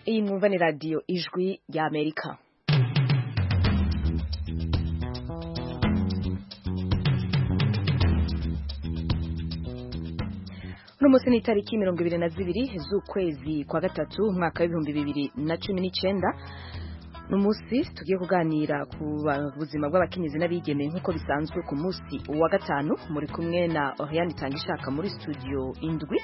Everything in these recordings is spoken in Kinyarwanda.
iyi mwumva ni radiyo ijwi ry'amerika uno munsi ni itariki mirongo ibiri na zibiri z'ukwezi kwa gatatu umwaka w'ibihumbi bibiri na cumi n'icyenda ni umunsi tugiye kuganira ku buzima bw'abakenyezi n'abigeme nk'uko bisanzwe ku munsi wa gatanu muri kumwe na oriyani itangishaka muri studio indwi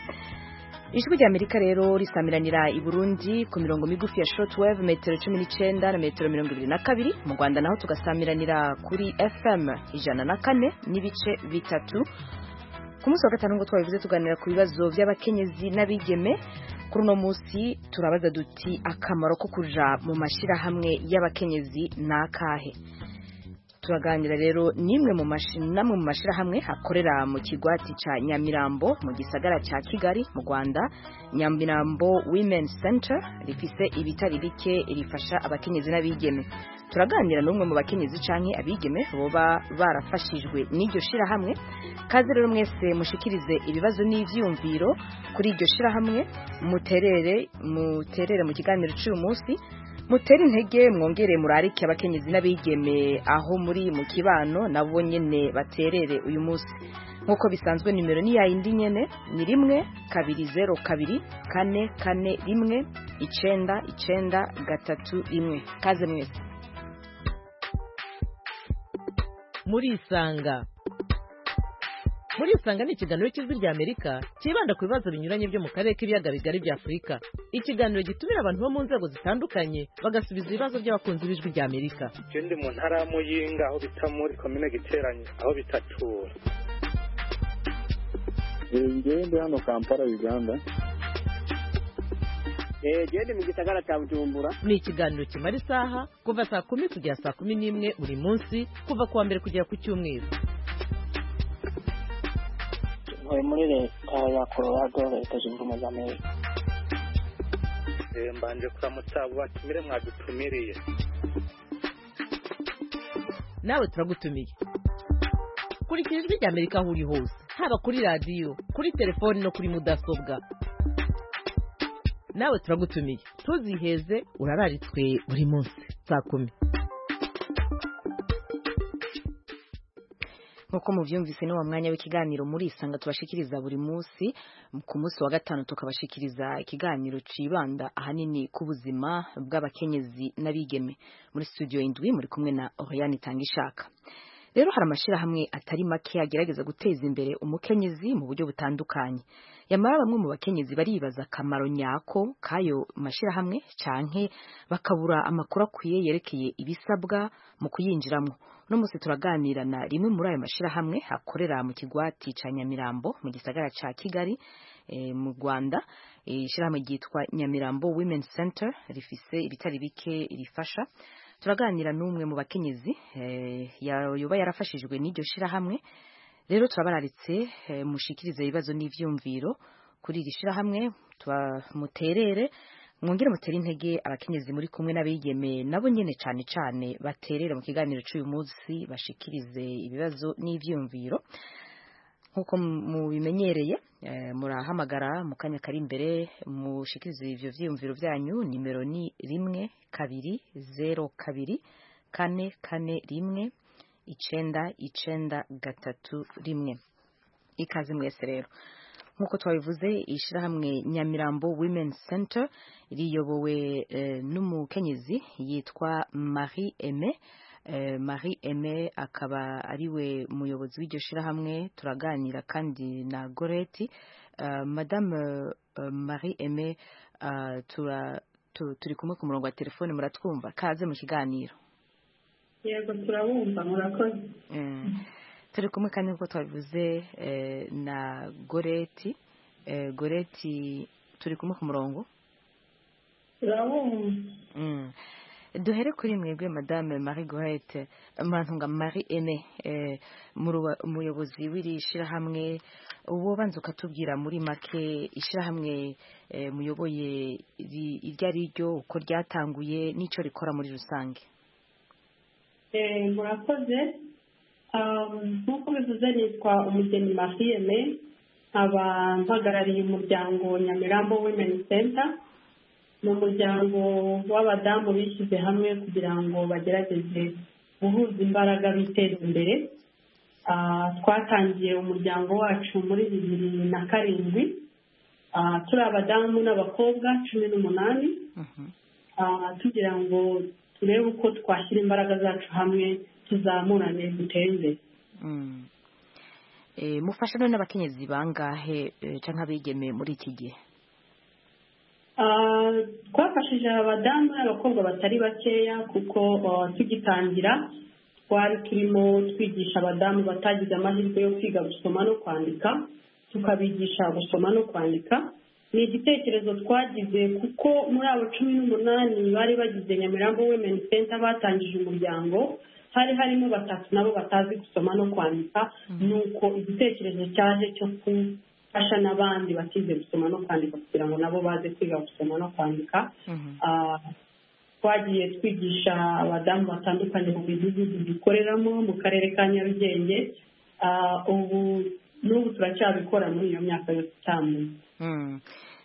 ijwi rya amerika rero risamiranira i burundi ku mirongo migufi ya shortwave metero cumi n'icyenda na metero mirongo ibiri na kabiri mu rwanda naho tugasamiranira kuri fm ijana na kane n'ibice bitatu ku munsi wa gatanu ngo twabivuze tuganira ku bibazo by'abakenyezi n'abigeme kuri uno munsi turabaza duti akamaro ko kuja mu mashyirahamwe y'abakenyezi ni akahe turaganira rero n'imwe mu namwe mu mashyirahamwe akorera mu kigwati cya nyamirambo mu gisagara cya kigali mu rwanda nyamirambo women center rifise ibitari bike rifasha abakenyezi n'abigeme turaganira n'umwe mu bakenyezi canke abigeme boba barafashijwe n'iryo shirahamwe kaze rero mwese mushikirize ibibazo n'ivyumviro kuri iryo shirahamwe muterere muterere mu kiganiro cy'uyu munsi mutere intege mwongere murarike abakenyezi n'abigeme aho muri mu kibano nabo nyene baterere uyu munsi nk'uko bisanzwe nimero ni yayindi nyene ni rimwe kabiri zero kabiri kane kane rimwe icenda icenda gatatu rimwe kaze mwese murisanga murisanga ni ikiganiro cy'ijwi rya amerika cyibanda ku bibazo binyuranye byo mu karere k'ibiyaga bigari bya afurika ikiganiro gitumira abantu bo mu nzego zitandukanye bagasubiza ibibazo by'abakunzi b'ijwi rya amerika ndi mu ntara ya muyinga aho bita muri komine giteranye aho bita tura ndi hano kampala uganda genda mu gisagara cya bujumbura ni ikiganiro kimara isaha kuva saa kumi kugera saa kumi n'imwe buri munsi kuva ku wa mbere kugera ku cyumweru muri leta ya colorado leta zunze ubumwe za amerika mbanje kuramutsa abo batumire mwadutumiriye nawe turagutumiye kurikira ijwi rya amerika aho uri hose haba kuri radiyo kuri telefoni no kuri mudasobwa nawe turagutumiye ntuziheze urararitswe buri munsi saa kumi nk'uko mubyumvise ni wa mwanya w'ikiganiro murisanga tubashikiriza buri munsi ku munsi wa gatanu tukabashikiriza ikiganiro cibanda ahanini ku buzima bw'abakenyezi n'abigeme muri studio indwi muri kumwe na oriyani itangishaka rero hari amashyirahamwe atari make agerageza guteza imbere umukenyezi mu buryo butandukanye yamara bamwe mu bakenyezi baribaza akamaro nyako k'ayo mashyirahamwe canke bakabura amakuru akwiye yerekeye ibisabwa mu kuyinjiramo uno munsi turaganira na rimwe muri ayo mashyirahamwe akorera mu kigwati cya nyamirambo mu gisagara cya kigali mu rwanda ishyirahamwe ryitwa nyamirambo women center rifise ibitari bike rifasha turaganira n'umwe mu bakenyezi yoba yarafashijwe n'iryo shirahamwe rero turabararitse mushikirize ibibazo n'ivyumviro kuri iri shirahamwe muterere mwongere mutere intege abakenyezi muri kumwe n'abigeme nabo nyene cane cane baterere mu kiganiro c'uyu munsi bashikirize ibibazo n'ivyumviro nk'uko mubimenyereye murahamagara mu kanya kari imbere mushikirize ivyo vyiyumviro byanyu nimero ni rimwe kabiri zero kabiri kane kane rimwe icenda icenda gatatu rimwe ikaze mwese rero nk'uko twabivuze ishyirahamwe nyamirambo women center riyobowe n'umukenyezi yitwa marie aime marie aime akaba ariwe muyobozi w'iryo shirahamwe turaganira kandi na goreti madame marie aime turi kumwe ku murongo wa telefone muratwumva kaze mu kiganiro yego turabumva murakoze turi kumwe kandi nk'uko twabivuze na goreti goreti turi kumwe ku murongo turabumva duhere kuri mwebwe madame marie gohete murantunga marie ene umuyobozi w'iri shyirahamwe uwo banza ukatubwira muri make ishyirahamwe muyoboye iryo ari ryo uko ryatanguye n'icyo rikora muri rusange murakoze nk'uko bivuze nitwa umugeni marie ene nkaba mpagarariye umuryango nyamirambo women center ni umuryango w'abadamu bishyize hamwe kugira ngo bagerageze guhuza imbaraga biteza imbere Ah, twatangiye umuryango wacu muri bibiri na karindwi Ah, turi abadamu n'abakobwa cumi n'umunani Ah, tugira ngo turebe uko twashyira imbaraga zacu hamwe tuzamurane dutere imbere Mm. Eh mufasha none abakenyezi bangahe eh, canke abigeme muri iki gihe Ah, twafashije abadamu n'abakobwa batari bakeya kuko ah, tugitangira twari turimo twigisha abadamu batagize amahirwe yo kwiga gusoma no kwandika tukabigisha gusoma no kwandika ni igitekerezo twagize kuko muri abo cumi n'umunani bari bagize nyamirambo women center batangije umuryango hari harimo batatu nabo batazi gusoma no kwandika nuko igitekerezo cyaje cyo gufasha n'abandi batize gusoma no kwandika kugira ngo nabo baze kwiga gusoma no kwandika Ah, twagiye twigisha abadamu batandukanye mu midugudu dukoreramo mu karere ka nyarugenge Ah, ubu n'ubu turacyabikora muri iyo myaka yose itamuye Mm.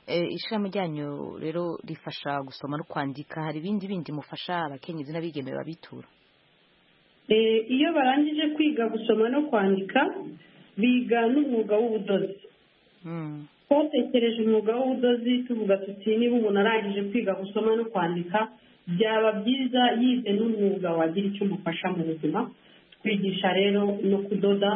Eh ishami ryanyu rero rifasha gusoma no kwandika hari ibindi bindi mufasha abakenyezi n'abigeme babitura Eh, iyo barangije kwiga gusoma no kwandika biga n'umwuga w'ubudozi Mm. twatekereje umwuga w'ubudozi tuvuga tuti niba umuntu arangije kwiga gusoma no kwandika byaba byiza yize n'umwuga wagira icyo umufasha mu buzima twigisha rero no kudoda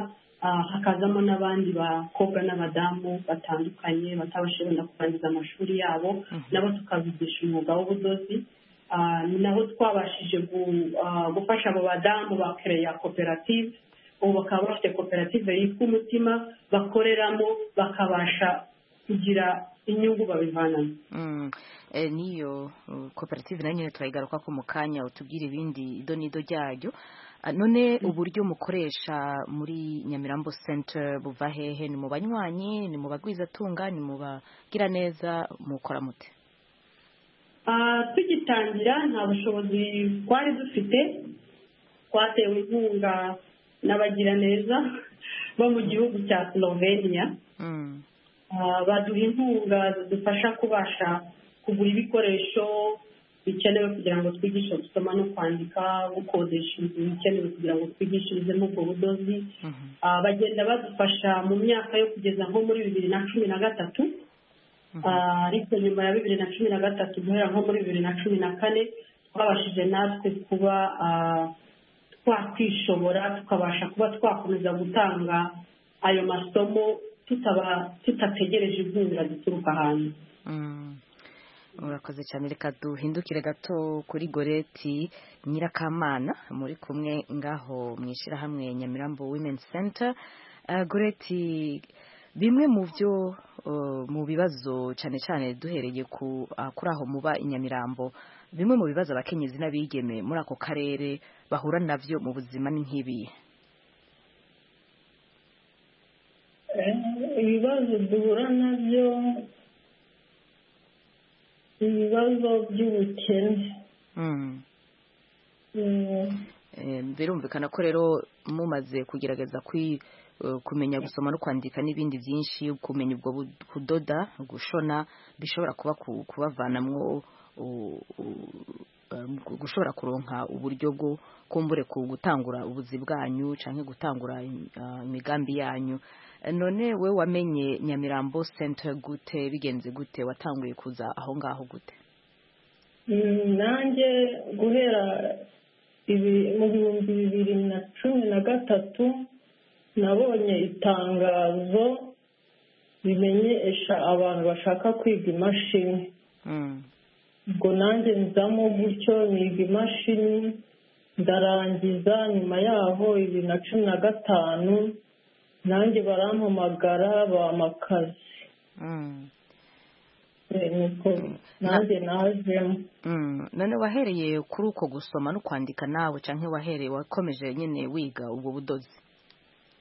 ah, hakazamo n'abandi bakobwa n'abadamu batandukanye batabashije wenda kurangiza amashuri yabo nabo tukabigisha umwuga w'ubudozi Ah, ni nabo twabashije gu- ah, gufasha abo badamu bakereya koperative ubu bakaba bafite koperative yitwa umutima bakoreramo bakabasha kugira inyungu babivanamo Mm. Eh niyo uh, koperative nanyo turayigaruka ko mu kanya utubwira ibindi ido n'ido ryayo Ah, none uburyo mukoresha muri Nyamirambo Center buva hehe ni mu banywanyi ni mu bagwiza tunga ni mu bagira neza mukora mute Ah, tugitangira nta bushobozi twari dufite twatewe inkunga n'abagiraneza bo mu gihugu cya slovenia Mm. Ah, baduha inkunga zidufasha kubasha kugura ibikoresho bikenewe kugira ngo twigishe gusoma no kwandika gukodesha inzu bikenewe kugira ngo twigishirizemo ubwo budozi Mhm. Ah, bagenda badufasha mu myaka yo kugeza nko muri bibiri na cumi na gatatu Ah, ariko nyuma ya bibiri na cumi na gatatu guhera nko muri bibiri na cumi na kane twabashije natwe kuba ah, twakwishobora tukabasha kuba twakomeza gutanga ayo masomo tutaba tutategereje inkunga zituruka hanze Mm. urakoze cyane reka duhindukire gato kuri goreti nyirakamana muri kumwe ngaho mu ishyirahamwe nyamirambo women center Eh, goreti bimwe mu byo eh, mu bibazo cyane cyane duhereye ku ah, kuri aho muba i nyamirambo bimwe mu bibazo abakenyezi n'abigeme muri ako karere bahura nabyo mu buzima ni nk'ibihe ibibazo duhura nabyo ibibazo by'ubukene Mm. Eh, birumvikana ko rero mumaze kugerageza kwi eh, kumenya gusoma no kwandika n'ibindi byinshi kumenya ubwo bu- kudoda gushona bishobora kuba ku- kubavanamwo u- u- em, gu- gushobora kuronka uburyo bwo kumbure ku gutangura ubuzi bwanyu canke gutangura im- ah, imigambi yanyu Eh, none we wamenye nyamirambo center gute bigenze gute watanguye kuza aho ngaho gute Mm, nanjye guhera ibi- mu bihumbi bibiri na cumi na gatatu nabonye itangazo rimenyesha abantu bashaka kwiga imashini Mm. ubwo nanjye nzamo gutyo niga imashini ndarangiza nyuma yaho bibiri na cumi na gatanu nanjye barampamagara bamakazi Mm. Eh, niko nanjye najemo Mm. none wahereye kuri uko gusoma no kwandika nawe canke wahereye wakomeje nyene wiga ubwo budozi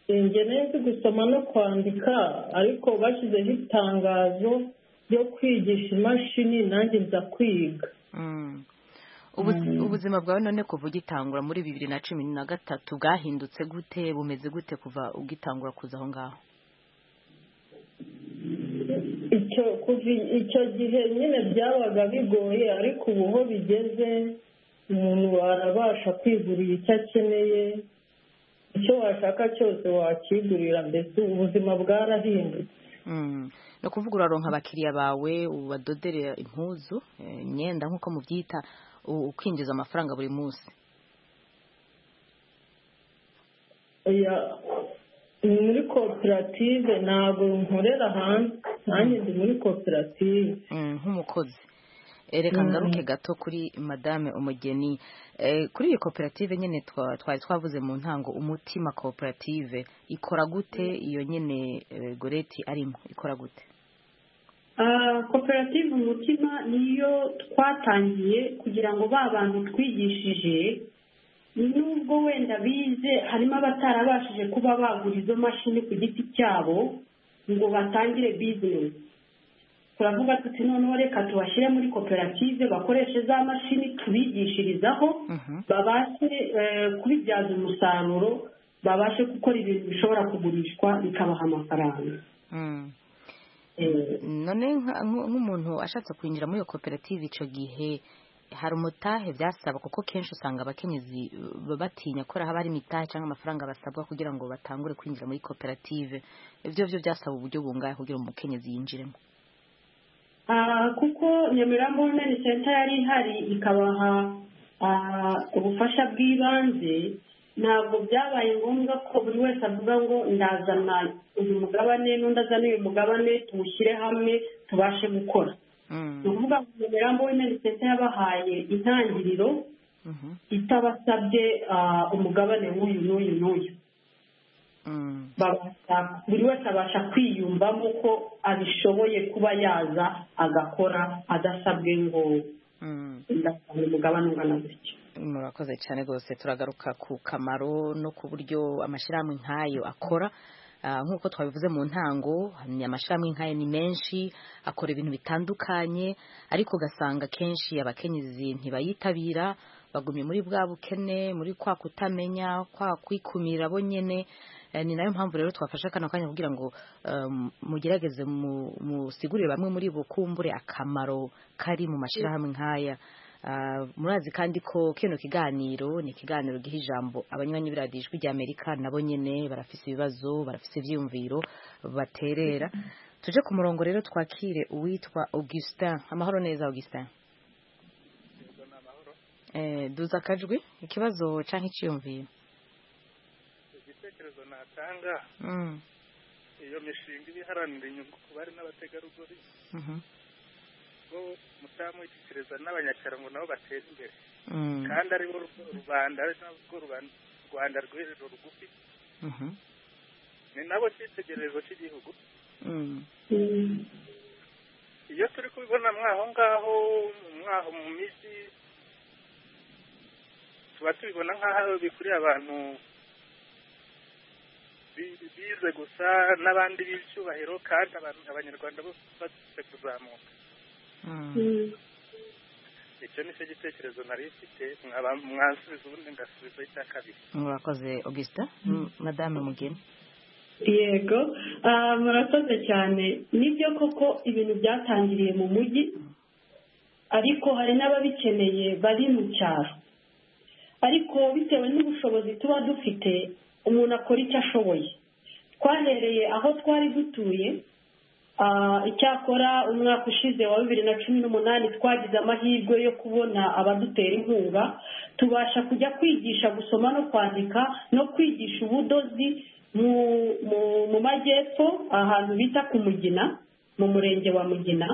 njye nzi gusoma no kwandika ariko bashyizeho itangazo ryo kwigisha imashini nanjye nza kwiga Mm. Ubuzi- ubuzima bwawe none kuva ugitangura muri bibiri na cumi na gatatu bwahindutse gute bumeze gute kuva ugitangura kuza aho ngaho icyo kuva icyo gihe nyine byabaga bigoye ariko ubu ho bigeze umuntu warabasha kwigurira icyo akeneye icyo washaka cyose wakigurira mbese ubuzima bwarahindutse Mm. ni ukuvuga uraronka abakiriya bawe ubadodere impuzu eh, imyenda nk'uko mubyita u- ukinjiza amafaranga buri munsi oya ni muri koperative ntabwo nkorera hanze nanjye ndi muri koperative Mm, nk'umukozi Eh, reka ngaruke gato kuri madame umugeni Eh, kuri iyi koperative nyine twa- twari twavuze mu ntango umutima koperative ikora gute iyo nyine eh, goreti arimo ikora gute Ah, koperative umutima niyo twatangiye kugira ngo ba bantu twigishije nubwo wenda bize harimo abatarabashije kuba bagura izo mashini ku giti cyabo ngo batangire bizinesi turavuga tuti noneho reka tubashyire muri koperative bakoreshe za mashini tubigishirizaho Mhm. babashe eh, kubibyaza umusaruro babashe gukora ibintu bishobora kugurishwa bikabaha amafaranga Mm. Eh, none nka- nk- nk'umuntu ashatse kwinjira muri iyo koperative icyo gihe hari umutahe byasaba kuko kenshi usanga abakenyezi uh, batinya ko haba hari imitahe cyangwa amafaranga basabwa kugira ngo batangure kwinjira muri koperative ibyo byo byasaba uburyo bungahe kugira ngo umukenyezi yinjiremo Ah, kuko nyamirambo women center yari ihari ikabaha ah, ubufasha bw'ibanze ntabwo byabaye ngombwa ko buri wese avuga ngo ndazana uyu mugabane n'undi azana uyu mugabane tuwushyire hamwe tubashe gukora Mm. ni ukuvuga ngo nyamirambo women center yabahaye intangiriro Mhm. itabasabye ah, umugabane w'uyu n'uyu n'uyu Mm. babasha- buri wese abasha kwiyumvamo ko abishoboye kuba yaza agakora adasabwe ngo Mm. ndasanga umugabane ungana gutya murakoze cyane rwose turagaruka ku kamaro no ku buryo amashyirahamwe nk'ayo akora Ah, nk'uko twabivuze mu ntango ni amashyirahamwe nk'ayo ni menshi akora ibintu bitandukanye ariko ugasanga kenshi abakenyezi ntibayitabira bagumye muri bwa bukene muri kwa kutamenya kwa kwikumira bo nyine Eh, ni nayo mpamvu rero twafashe kano kanya kugira ngo um, mugerageze mu- musigurire bamwe muri bo kumbure akamaro kari mu mashyirahamwe nk'aya Ah, murazi kandi ko kino kiganiro ni ikiganiro giha ijambo abanywanyi b'iradiyo ijwi ry'amerika nabo nyine barafise ibibazo barafise ibyiyumviro baterera tuje ku murongo rero twakire uwitwa augustin amahoro neza augustin Eh, duza akajwi ikibazo cyangwa icyiyumviro igitekerezo natanga Mm, iyo mishinga iba iharanira inyungu ku bari n'abategarugori mhm, bo mutamu w'igikiriza n'abanyacyaro ngo nabo batere imbere mm, kandi aribo ru- rubanda ari narwo ruban- rwanda rw'ejo rugufi mhm, ni nabo cyitegererezo cy'igihugu mm, iyo turi kubibona mwaho ngaho mwaho mu mijyi tuba tubibona nk'aho bikurira abantu bi- bize gusa n'abandi b'icyubahiro kandi abantu abanyarwanda bose badufite kuzamuka mm, icyo ni cyo gitekerezo nari mfite mwaba- mwasubiza ubundi ngasubiza icya kabiri murakoze augustin Mm, madame mugeni yego ah, murakoze cyane nibyo koko ibintu byatangiriye mu mujyi ariko hari n'ababikeneye bari mu cyaro ariko bitewe n'ubushobozi tuba dufite umuntu akora icyo ashoboye twahereye aho twari dutuye ah, icyakora umwaka ushize wa bibiri na cumi n'umunani twagize amahirwe yo kubona abadutera inkunga tubasha kujya kwigisha gusoma no kwandika no kwigisha ubudozi mu mu- mu majyepfo ahantu bita ku mugina mu murenge wa mugina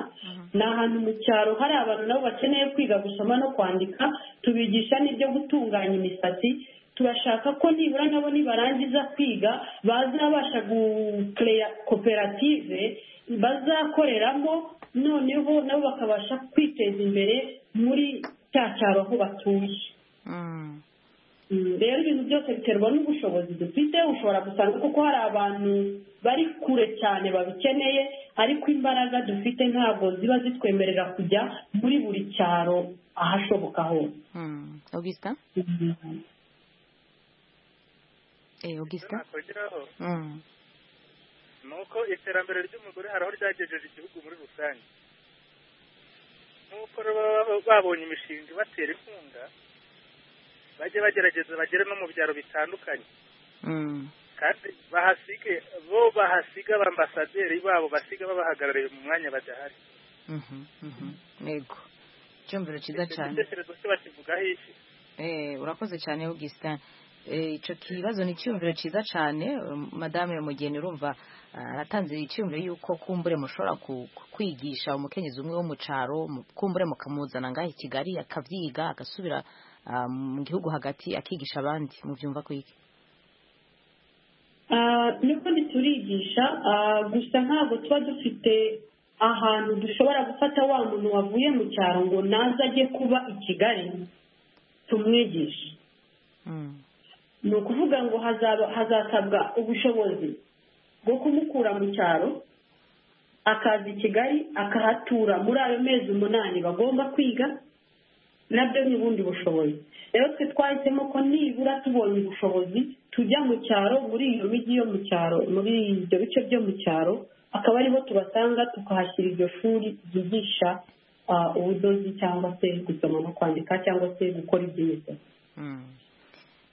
ni ahantu mu cyaro hari abantu nabo bakeneye kwiga gusoma no kwandika tubigisha n'ibyo gutunganya imisatsi turashaka ko nibura nabo nibarangiza kwiga bazabasha gukereya koperative bazakoreramo noneho nabo bakabasha kwiteza imbere muri cya cyaro aho batuye Mm, Mm, rero ibintu byose biterwa n'ubushobozi dufite ushobora gusanga kuko hari abantu bari kure cyane babikeneye ariko imbaraga dufite ntabwo ziba zitwemerera kujya muri buri cyaro ahashoboka hose mm. augustin eh, icyo augustin nakongeraho Mm, ni uko iterambere ry'umugore hari aho ryagejeje igihugu muri rusange nk'uko baba babonye imishinga ibatera inkunga bajye bagerageza bagere no mu byaro bitandukanye Mm. kandi bahasige bo bahasiga abaambasaderi babo basiga babahagarariye mu mwanya badahari Mhm, mhm. Yego. Icyumviro cyiza Icyo cyane. gitekerezo cyo bakivugaho iki Eh, urakoze cyane Augustin. Eh, ico kibazo ni cyumviro ciza cyane um, madame mugeni urumva ah, aratanze icyumviro yuko kumbure mushobora ku- ku- kwigisha umukenyezi umwe wo mu caro mu- kumbure mukamuzana ngahe i Kigali akavyiga agasubira ah, mu gihugu hagati akigisha abandi muvyumva ko iki Ah, niko ntiturigisha ah, gusa ntabwo tuba dufite ahantu dushobora gufata wa muntu wavuye mu cyaro ngo naze ajye kuba i kigali tumwigishe Mm. ni ukuvuga ngo hazaba- hazasabwa ubushobozi bwo kumukura mu cyaro akaza i kigali akahatura muri ayo mezi umunani bagomba kwiga nabyo ni ubundi bushobozi rero twe twahisemo ko nibura tubonye ubushobozi tujya mu cyaro muri iyo mijyi yo mu cyaro muri ibyo bice byo mu cyaro akaba ariho tubasanga tukahashyira iryo shuri ryigisha ah, ubudozi cyangwa se gusoma no kwandika cyangwa se gukora iby'imisatsi Mm.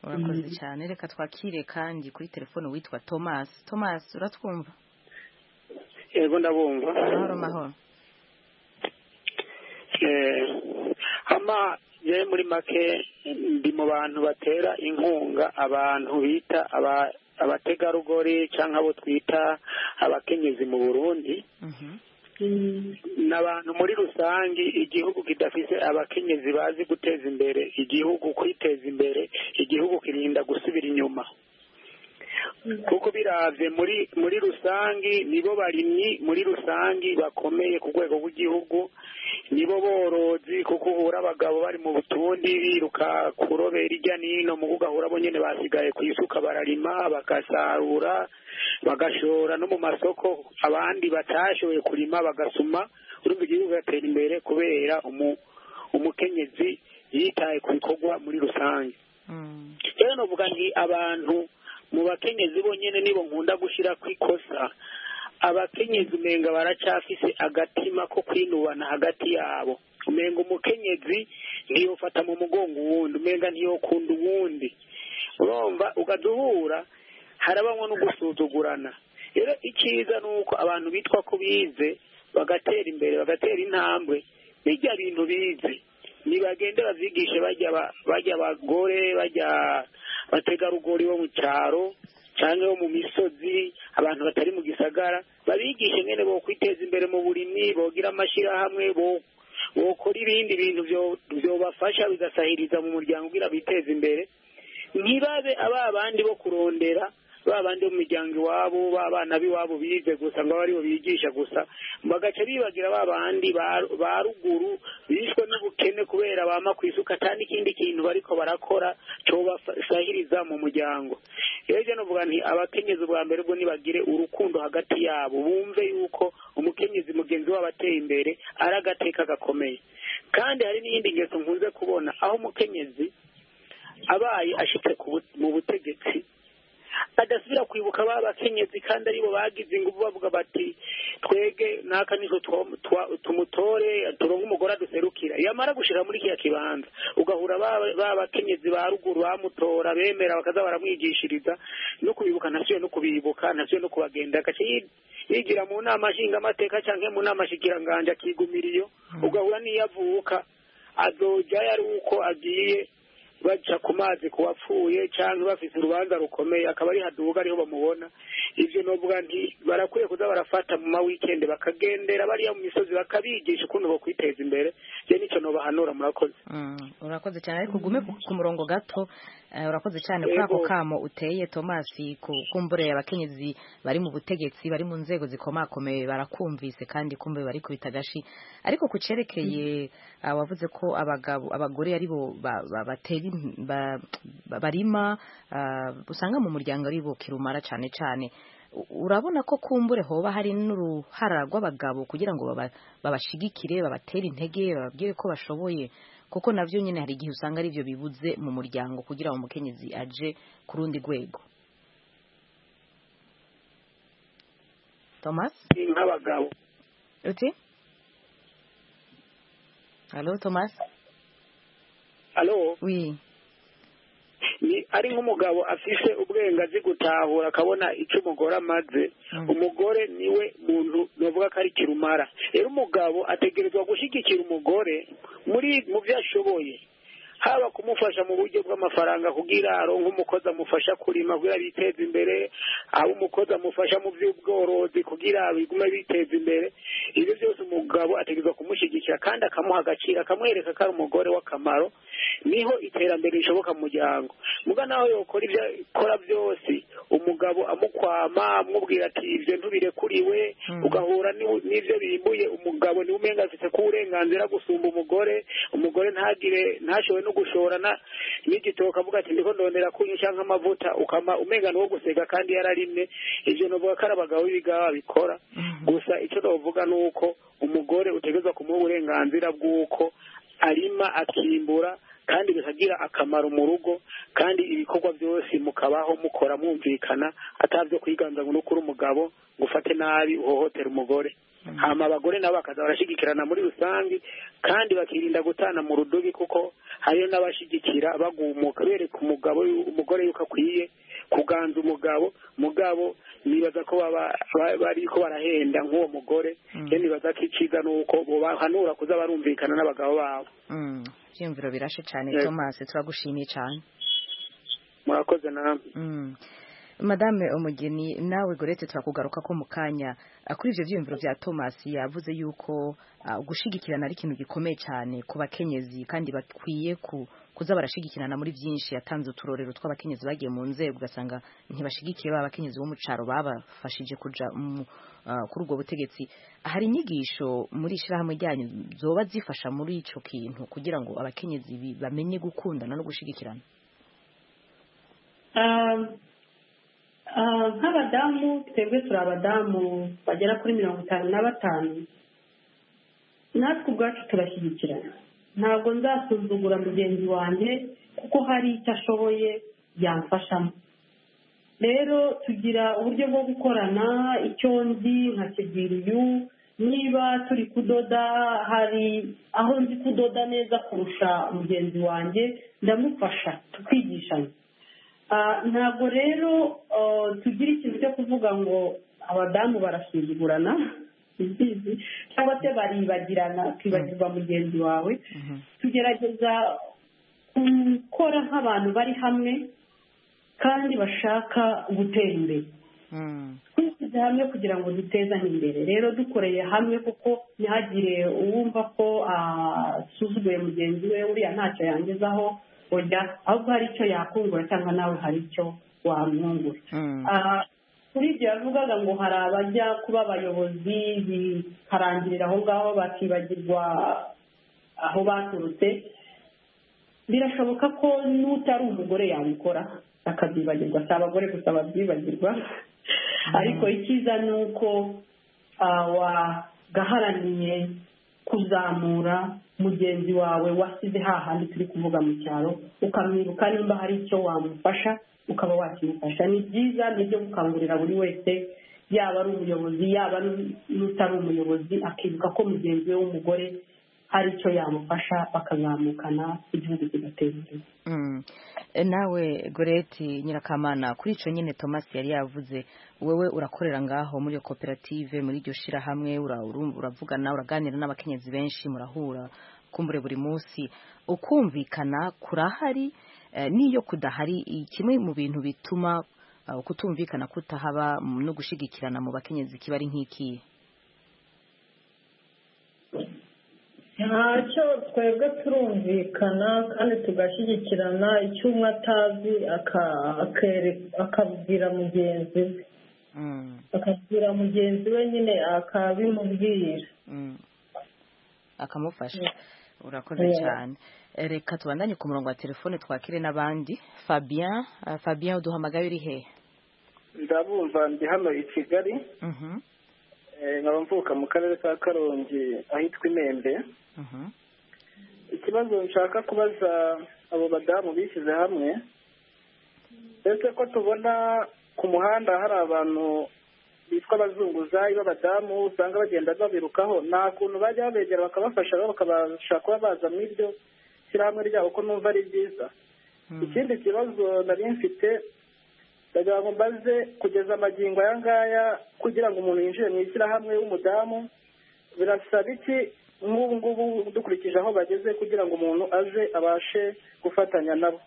urakoze Mm. cyane reka twakire kandi kuri telefone witwa Thomas Thomas uratwumva yego ndabumva amahoro mahoro Eh, ama je muri make ndi mu bantu batera inkunga abantu bita aba- abategarugori cyangwa abo twita abakenyezi mu burundi Mhm. n'abantu muri rusange igihugu kidafite abakenyezi bazi guteza imbere igihugu kwiteza imbere igihugu kirinda gusubira inyuma kuko biravye muri muri rusange nibo barimyi muri rusange bakomeye ku rwego rw'igihugu nibo borozi kuko uhura abagabo bari mu butundi biruka kurobera irya nino mu ugahura bo nyene basigaye ku isuka bararima bagasarura bagashora no mu masoko abandi batashoboye kurima bagasuma urumva igihugu gatera imbere kubera umu, umukenyezi yitaye ku bikorwa muri rusange Mm. rero novuga nti abantu mu bakenyezi bonyene nibo nkunda gushira ku ikosa abakenyezi umenga baracafise agatima ko kwinubana hagati yabo umenga umukenyezi ntiyofata mu mugongo uwundi umenga ntiyokunda uwundi urumva ugaduhura harabamwo no gusuzugurana rero icyiza ni uko abantu bitwa ko bize bagatera imbere bagatera intambwe bijya bintu bize nibagende bavyigishe bajya ba- bajya abagore bajya abategarugori bo mu cyaro cyangwa bo mu misozi abantu batari mu gisagara babigishe nyene bo kwiteza imbere mu burimyi bogira amashirahamwe bo bokora ibindi bintu vyo- vyobafasha bigasahiriza mu muryango kugira biteze imbere ntibabe aba abandi bo kurondera ba bandi bo mu miryango iwabo ba bana b'iwabo bize gusa ngo abe aribo bigisha gusa bagaca bibagira ba bandi ba- ba ruguru bishwe n'ubukene kubera bama ku isuka ata n'ikindi kintu bariko barakora cobasahiriza mu muryango rero je novuga nti abakenyezi ubwa mbere ubwo nibagire urukundo hagati yabo bumve yuko umukenyezi mugenzi wabo ateye imbere ari agateka gakomeye kandi hari n'iyindi ngeso nkunze kubona aho umukenyezi abaye ashitse ku bu- mu butegetsi adasubira kwibuka ba bakenyezi kandi aribo bagize ingufu bavuga bati twege naka nizo twa- twa- tumutore turonke umugore aduserukira yamara gushira muri kiya kibanza ugahura ba ba bakenyezi ba ruguru bamutora bemera bakaza baramwigishiriza no kubibuka ntasubiye no kubibuka ntasubiye no kubagenda agace yigira mu nama nshingamateka canke mu nama shikiranganje akigumira iyo ugahura n'iyo avuka azoja yari uko agiye baca ku mazi ku wapfuye cyangwa bafite urubanza rukomeye akaba ari haduga ariho bamubona ibyo novuga nti barakwiye kuza barafata mu mawikende bakagendera bariya mu misozi bakabigisha ukuntu bo kwiteza imbere je nicyo nobahanura murakoze Mm, urakoze cyane ariko ugume ku ku murongo gato Eh, urakoze cyane kuri ako Yego. kamo uteye Thomas ku- kumbureye abakenyezi bari mu butegetsi bari mu nzego zikomakomeye barakumvise kandi kumbe bari kubita gashi ariko ku cerekeye ah, wavuze ko abagabo abagore aribo ba- ba- batera im- ba- ba- barima ah, usanga mu muryango aribo kirumara cyane cyane U- urabona ko kumbure hoba hari n'uruhara rw'abagabo kugira ngo baba- babashigikire babatere intege bababwire ko bashoboye kuko navyo nyine hari igihe usanga ari byo bibuze mu muryango kugira ngo umukenyezi aje ku rundi rwego thomas ni nk'abagabo uti halo thomas alo wi ni ari nk'umugabo afise ubwenge azi gutahura akabona icyo umugore amaze Mm. umugore niwe muntu novuga ko ari kirumara rero umugabo ategerezwa gushyigikira umugore muri mu byo ashoboye haba kumufasha mu buryo bw'amafaranga kugira aronke umukozi amufasha kurima kugira biteze imbere haba umukozi amufasha mu by'ubworozi kugira bigume biteza imbere ibyo byose umugabo ategerezwa kumushyigikira kandi akamuha agaciro akamwereka ko ari umugore w'akamaro niho iterambere rishoboka mu muryango muga nawe yokora ibyo akora byose umugabo amukwama amubwira ati ibyo ntubirekuriwe Mm. ugahura n'ibu- n'ibyo bimbuye umugabo niwe umenga afite ko uburenganzira gusumba umugore umugore ntagire ntashobore no gushora na- n'igitoki avuga ati ndiko ndondera kunyusha nk'amavuta ukama umenga ni uwo guseka kandi yararimye ibyo novuga ko ari abagabo b'ibigaba babikora gusa icyo navuga ni uko umugore utegerezwa kumuha uburenganzira bw'uko arima akimbura kandi bikagira akamaro mu rugo kandi ibikorwa byose mukabaho mukora mwumvikana atabyo kwiganza ngo nukuri umugabo ngo ufate nabi uhohotera umugore hama abagore nabo bakaza barashigikirana muri rusange kandi bakirinda gutana mu rudubi kuko hariyo n'abashigikira bagumuka bereka umugabo yu- umugore yuko akwiye kuganza umugabo mugabo nibaza ko baba ba- bariko barahenda nk'uwo mugore Mm. rero nibaza ko iciza ni uko bobahanura kuza barumvikana n'abagabo babo Mm, ibyiyumviro birashe cyane Yego. thomas turagushimiye cyane murakoze namwe Mm. madame umugeni nawe gorete turakugaruka ko mu kanya Ah, kuri ibyo byiyumviro bya thomas yavuze yuko ah, gushyigikirana ari ikintu gikomeye cyane ku bakenyezi kandi bakwiye ku kuza barashyigikirana muri byinshi yatanze uturorero tw'abakenyezi bagiye mu nzego ugasanga ntibashyigikiye ba bakenyezi bo mu cyaro babafashije kujya mu- ah, kuri ubwo butegetsi hari inyigisho muri ishyirahamwe ryanyu zoba zifasha muri icyo kintu kugira ngo abakenyezi bi- bamenye gukundana no gushyigikirana Ah, ah, nk'abadamu twebwe turi abadamu bagera kuri mirongo itanu na batanu natwe ubwacu turashyigikirana ntabwo nzasuzugura mugenzi wanjye kuko hari icyo ashoboye yamfashamo rero tugira uburyo bwo gukorana icyo nzi nkakibwira uyu niba turi kudoda hari aho nzi kudoda neza kurusha mugenzi wanjye ndamufasha tukigishanya Ah, ntabwo rero ah, tugira ikintu cyo kuvuga ngo abadamu barasuzugurana imbizi cyangwa se baribagirana twibagirwa mugenzi wawe tugerageza gukora nk'abantu bari hamwe kandi bashaka gutera imbere Mm. twishyize hamwe kugira ngo dutezane imbere rero dukoreye hamwe kuko ntihagire uwumva ko asuzuguye mugenzi we uriya ntacyo yangezaho oya ahubwo hari icyo yakungura cyangwa nawe hari icyo wamwungura Mm. Ah, kuri ibyo yavugaga ngo hari abajya kuba abayobozi bikarangirira aho ngaho bakibagirwa aho baturutse birashoboka ko n'utari umugore yabikora akabyibagirwa si abagore gusa babyibagirwa ariko icyiza ni uko ah, wagaharaniye kuzamura mugenzi wawe wasize hahandi turi kuvuga mu cyaro ukamwibuka nimba hari icyo wamufasha ukaba wakimufasha ni byiza ni ibyo gukangurira buri wese yaba ari umuyobozi yaba n'u- n'utari umuyobozi akibuka ko mugenzi we w'umugore hari icyo yamufasha bakazamukana igihugu kigatera imbere Mm. E, nawe goreti nyirakamana kuri icyo nyine thomas yari yavuze wowe urakorera ngaho muri iyo koperative muri iryo shyirahamwe ura- uru- uravugana uraganira n'abakenyezi benshi murahura kumbure buri munsi ukumvikana kurahari eh, n'iyo kudahari i- kimwe mu bintu bituma eh, kutumvikana kutahaba mm, no gushyigikirana mu bakenyezi kiba ari nk'ikihe ntacyo twebwe turumvikana kandi tugashyigikirana icyo umwe atazi aka- akere- akabwira mugenzi we Mm. akabwira mugenzi we nyine akabimubwira Mm. akamufasha urakoze Yeah. cyane Eh, reka tubandanye ku murongo wa telefone twakire n'abandi fabien eh, fabien uduhamagaye uri hehe ndabumva ndi hano i kigali Mhm, eh, nkaba mvuka mu karere ka karongi ahitwa imembe mhm, ikibazo nshaka kubaza abo badamu bishyize hamwe ese ko tubona ku muhanda hari abantu bitwa abazunguzayi b'abadamu usanga bagenda babirukaho nta kuntu bajya babegera bakabafasha bo bakabasha kuba baza mu iryo shyirahamwe ryabo ko numva ari byiza ikindi kibazo nari mfite ndagira ngo mbaze kugeza amagingo aya ngaya kugira ngo umuntu yinjire mu ishyirahamwe w'umudamu birasaba iki nk'ubu ngubu dukurikije aho bageze kugira ngo umuntu aje abashe gufatanya nabo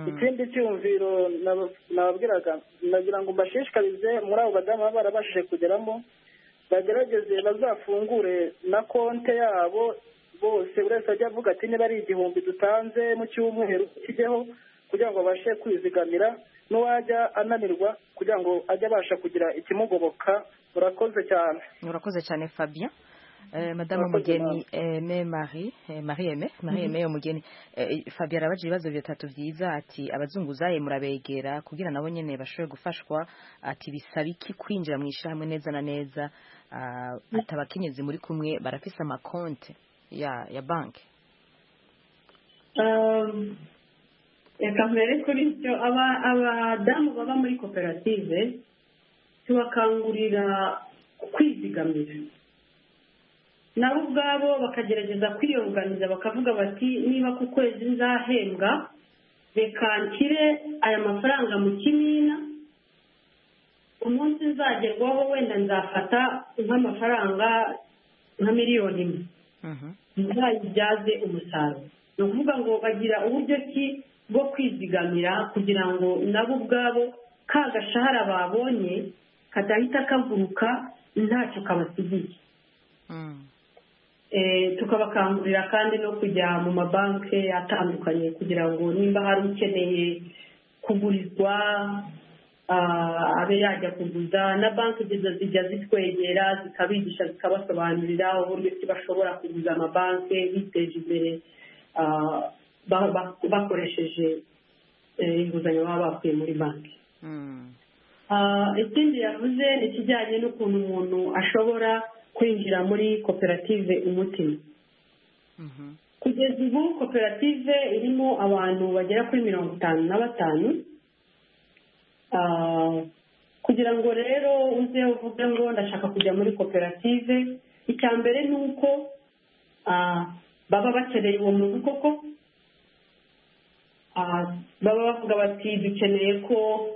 ikindi cyumviro nababwiraga nagira ngo mbashishikarize muri abo badamu baba barabashije kugeramo bagerageze bazafungure na konte yabo bose buri wese ajya avuga ati niba ari igihumbi dutanze mu cyumweru kijyeho kugira ngo abashe kwizigamira n'uwajya ananirwa kugira ngo ajye abasha kugira ikimugoboka murakoze cyane murakoze cyane fabien Eh, madame umugeni eme marie eh, marie eme marie eme umugeni Eh, fabio arabaje ibibazo bitatu byiza ati abazunguzaye murabegera kugira nabo nyene bashobore gufashwa ati bisaba iki kwinjira mu ishyirahamwe neza na neza Ah, ati abakenyezi muri kumwe barafise amakonte ya ya banki Um, reka mbere kuri byo aba- abadamu baba muri koperative tubakangurira kwizigamira nabo ubwabo bakagerageza kwiyunganiza bakavuga bati niba ku kwezi nzahembwa reka nshyire aya mafaranga mu kimina umunsi nzagerwaho wenda nzafata nk'amafaranga nka miliyoni imwe Mhm. ntibazibyaze umusaruro ni ukuvuga ngo bagira uburyo ki bwo kwizigamira kugira ngo nabo ubwabo ka gashahara babonye kadahita kaguruka ntacyo kabasigiye Mm. Eh, tukabakangurira kandi no kujya mu mabanki atandukanye kugira ngo nimba hari ukeneye kugurizwa ah, abe yajya kuguza na banki ziza zijya zitwegera zikabigisha zikabasobanurira uburyo ki bashobora kuguza amabanki biteje imbere ah, ba- ba- bakoresheje eh, inguzanyo baba bakuye muri banki Mm. Ah, ikindi yavuze ni ikijyanye n'ukuntu umuntu ashobora kwinjira muri koperative umutima Mhm. kugeza ubu koperative irimo abantu bagera kuri mirongo itanu na batanu Ah, kugira ngo rero uze uvuge ngo ndashaka kujya muri koperative icya mbere ni uko ah, baba bakeneye uwo muntu koko Ah, baba bavuga bati dukeneye ko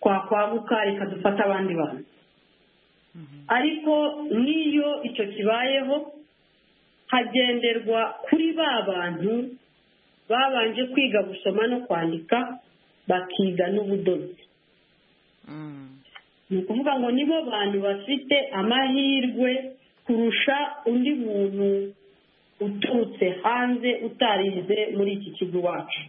twakwaguka reka dufate abandi bantu ariko n'iyo icyo kibayeho hagenderwa kuri ba bantu babanje kwiga gusoma no kwandika bakiga n'ubudozi Mm. ni ukuvuga ngo nibo bantu bafite amahirwe kurusha undi muntu uturutse hanze utarize muri iki kigo iwacu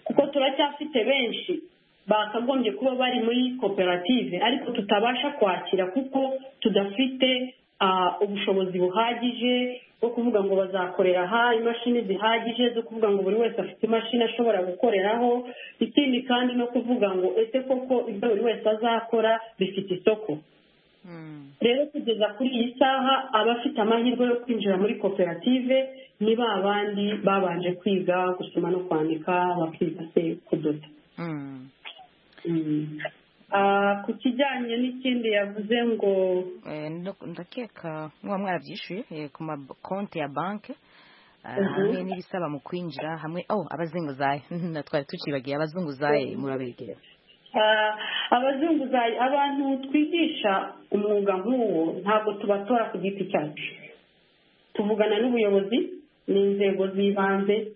kuko turacyafite benshi bakagombye kuba bari muri koperative ariko tutabasha kwakira kuko tudafite ah, ubushobozi buhagije bwo kuvuga ngo bazakorera aha imashini zihagije zo kuvuga ngo buri wese afite imashini ashobora gukoreraho ikindi kandi no kuvuga ngo ese koko ibyo buri wese azakora bifite isoko Mm. rero kugeza kuri iyi saha abafite amahirwe yo kwinjira muri koperative ni ba bandi babanje kwiga gusoma no kwandika bakiga se kudoda Mm. Mm. Ah, ku kijyanye n'ikindi yavuze ngo Eh, ndo- ndakeka muba mwarabyishyuye eh, ku makonte ya banki Ah, Mhm. hamwe n'ibisaba mu kwinjira hamwe oh abazunguzaye na twari tucibagiye abazunguzaye murabegera Ah, abazunguzayi abantu twigisha umwuga nk'uwo ntabwo tubatora ku giti cyacu tuvugana n'ubuyobozi n'inzego z'ibanze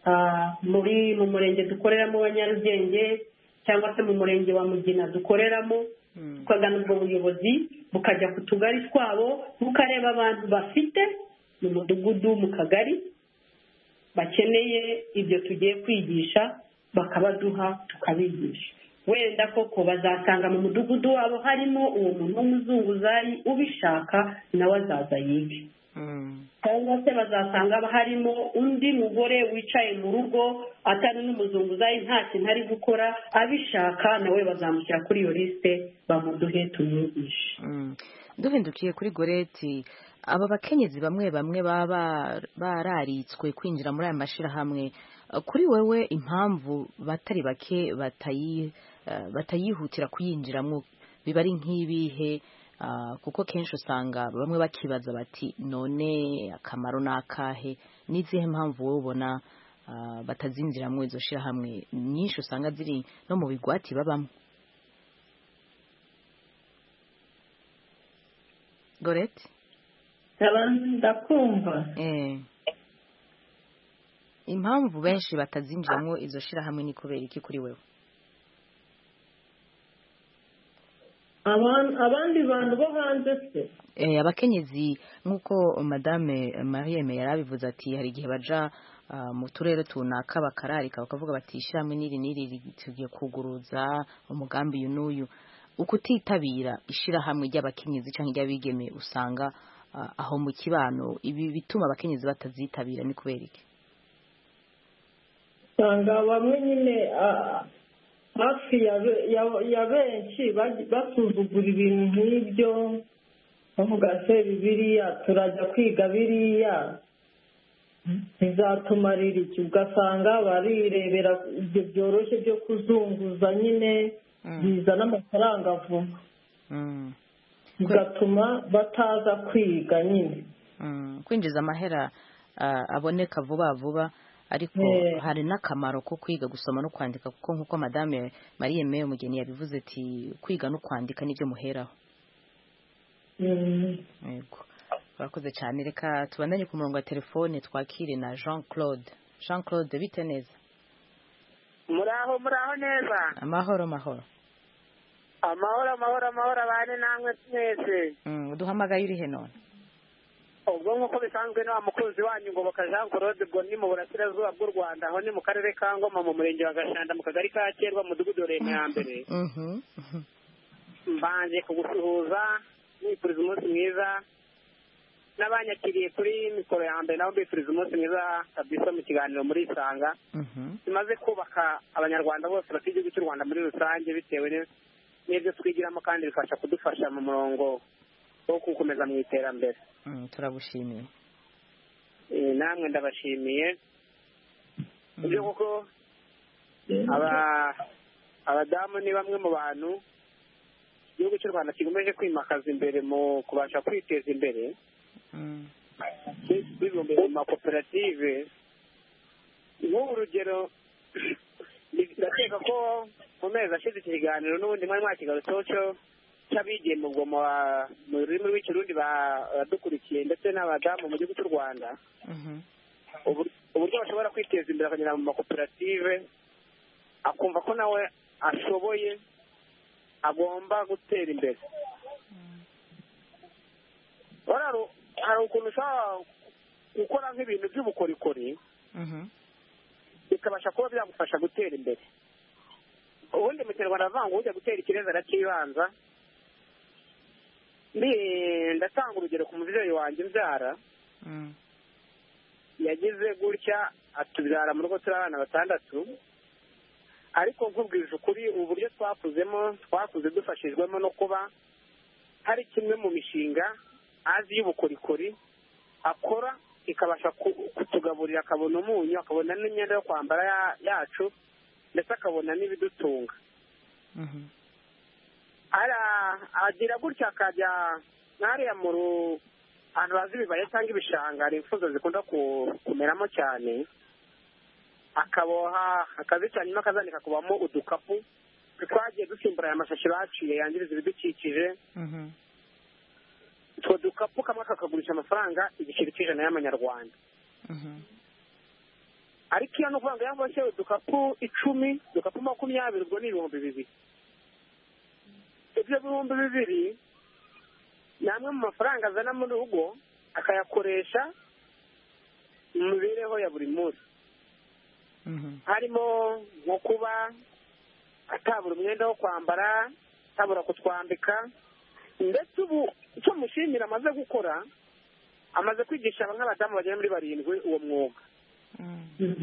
ah, muri mu murenge dukoreramo wa nyarugenge cyangwa se mu murenge wa mugina dukoreramo tukagana ubwo buyobozi bukajya ku tugari twabo bukareba abantu bafite mu mudugudu mu kagari bakeneye ibyo tugiye kwigisha bakabaduha tukabigisha wenda koko bazasanga mu mudugudu wabo harimo uwo muntu w'umuzunguzayi ubishaka nawe azaza yige Mm. cyangwa se bazasanga harimo undi mugore wicaye mu rugo atari n'umuzunguzayi nta kintu ari gukora abishaka nawe bazamushyira kuri iyo lisite bamuduhe tumwigishe Mm. duhindukiye kuri goreti aba bakenyezi bamwe bamwe baba ba- bararitswe kwinjira muri aya mashyirahamwe Eh, kuri wewe impamvu batari bake batayi- eh, batayihutira kuyinjiramo biba ari nk'ibihe ah, kuko kenshi usanga bamwe bakibaza bati none akamaro ni akahe n'izihe mpamvu wowe ubona ah, batazinjiramo izo shyirahamwe nyinshi usanga ziri no mu bigwati babamo gorete abantu ndakumva Eh. impamvu benshi batazinjiramo izo shyirahamwe ni kubera iki kuri wewe Aban- abandi bantu bo hanze se Eh, abakenyezi nk'uko madame marie me yari abivuze ati hari igihe baja ah, mu turere tunaka bakararika bakavuga bati ishyirahamwe n'iri n'iri tugiye kuguruza umugambi uyu n'uyu ukutitabira ishyirahamwe ry'abakenyezi cyangwa iry'abigeme usanga ah, aho mu kibano ibi bituma abakenyezi batazitabira ni kubera iki usanga bamwe nyine ah, hafi ya be- ya- ya benshi baj- basuzugura ibintu nk'ibyo bavuga se biriya turajya kwiga biriya bizatumarira iki ugasanga barirebera ibyo byoroshye byo kuzunguza nyine bizana amafaranga vuba Mm. bigatuma bataza kwiga nyine Mm, kwinjiza amahera ah, aboneka vuba vuba ariko Eh. hari n'akamaro ko kwiga gusoma no kwandika kuko nk'uko madame marie meyo mugeni yabivuze ati kwiga no kwandika nibyo muheraho Mm. yego urakoze cyane reka tubandanye ku murongo wa telefone twakire na jean claude jean claude bite neza muraho muraho neza amahoro mahoro amahoro amahoro amahoro abane namwe mwese Mm, uduhamagaye urihe none ubwo nk'uko bisanzwe ni wa mukunzi wanyu ngoboka jean claude ubwo ni mu burasirazuba bw'u rwanda aho ni mu karere ka ngoma mu murenge wa gashanda mu kagari ka kerwa mu mudugudu wa rema ya mbere Mhm. mbanje kugusuhuza nifuriza umunsi mwiza n'abanyakiriye kuri mikoro ya mbere nabo bifuriza umunsi mwiza kabisa mu kiganiro murisanga Mhm. tumaze kubaka abanyarwanda bose bafite igihugu cy'u rwanda muri rusange bitewe ni- n'ibyo twigiramo kandi bifasha kudufasha mu murongo wo gukomeza mu iterambere Mm, turagushimiye Eh, namwe ndabashimiye Mm. ibyo kuko aba- abadamu ni bamwe mu bantu igihugu cy'u rwanda kigomeje kwimakaza imbere mu kubasha kwiteza imbere Mm. bibumbiye mu makoperative nk'ubu urugero ndakeka ko mu mezi ashize iki kiganiro n'ubundi mwari mwakigarutseho cyo cy'abigeme ubwo mu ba- mu rurimi rw'ikirundi ba- badukurikiye ndetse n'abadamu mu gihugu cy'u rwanda Mhm. ubur- uburyo bashobora kwiteza imbere akagera mu makoperative akumva ko nawe ashoboye agomba gutera imbere Wari hari- hari ukuntu ushobora gukora nk'ibintu by'ubukorikori Mhm. bikabasha kuba byagufasha gutera imbere ubundi mu kinyarwanda aravuga ngo ujya gutera ikirezi arakibanza Mbi- ndatanga urugero ku mubyeyi wanjye mbyara Mm. yagize gutya atubyara mu rugo turi abana batandatu ariko nkubwije ukuri uburyo twakuzemo twakuze dufashijwemo no kuba hari kimwe mu mishinga azi y'ubukorikori akora ikabasha ku- kutugaburira akabona umunyu akabona n'imyenda yo kwambara ya- yacu ndetse akabona n'ibidutunga Mhm. ara agira gutya akajya nk'ariya mu ru- ahantu bazi ibibaya cyangwa ibishanga hari imfuzo zikunda ku- kumeramo cyane akaboha akazica nyuma akazanika kubamo udukapu twagiye dusimbura aya mashashi baciye yangiriza ibidukikije Mhm. utwo dukapu kamwe kakagurisha amafaranga igiceri cy'ijana y'amanyarwanda Mhm. ariko iyo ni ukuvuga ngo yaboshye udukapu icumi udukapu makumyabiri ubwo ni ibihumbi bibiri ibyo bihumbi bibiri ni amwe mu mafaranga azana mu rugo akayakoresha mu mibereho ya buri munsi Mhm. harimo nko kuba atabura umwenda wo kwambara atabura kutwambika ndetse ubu icyo mushimira amaze gukora amaze kwigisha nk'abadamu bagera muri barindwi uwo mwuga Mm.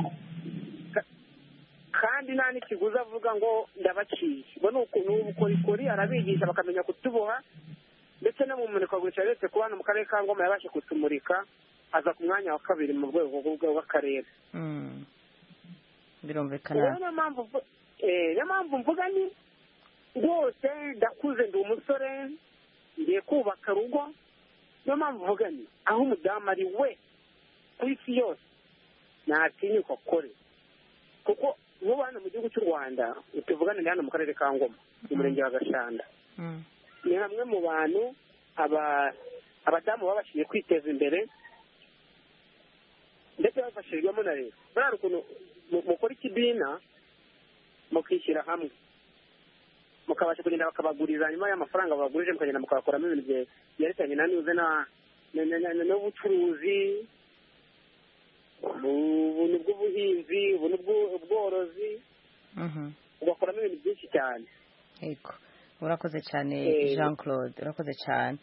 kandi nta n'ikiguzi avuga ngo ndabaciye ubwo ni uku- ni ubukorikori arabigisha bakamenya kutuboha ndetse no mu murikagurisha uretse kuba hano mu karere ka ngoma yabashe kutumurika aza ku mwanya wa kabiri mu rwego rw'urwego rw'akarere Mm. birumvikana rero niyo mpamvu mvu- eh, niyo mpamvu mvuga ni rwose ndakuze ndi umusore ngiye kubaka rugo niyo mpamvu mvuga ni aho umudamu ari we ku isi yose ntatinyuka akore kuko wowe hano mu gihugu cy'u rwanda tuvuganira hano mu karere ka ngoma mu murenge wa gashanda ni hamwe mu bantu aba- abadamu babashije kwiteza imbere ndetse bafashijwemo na leta buriya hari ukuntu mu- mukora ikibina mukishyira hamwe mukabasha kugenda bakabaguriza nyuma y'amafaranga babagurije mukagenda mukabakuramo ibintu bye- byerekeranye na nuze na- na- na- na- na- n'ubucuruzi ubu ni ubw'ubuhinzi ubu ni ubw'u- ubworozi Mhm. ugakuramo ibintu byinshi cyane yego urakoze cyane Eh. jean claude urakoze cyane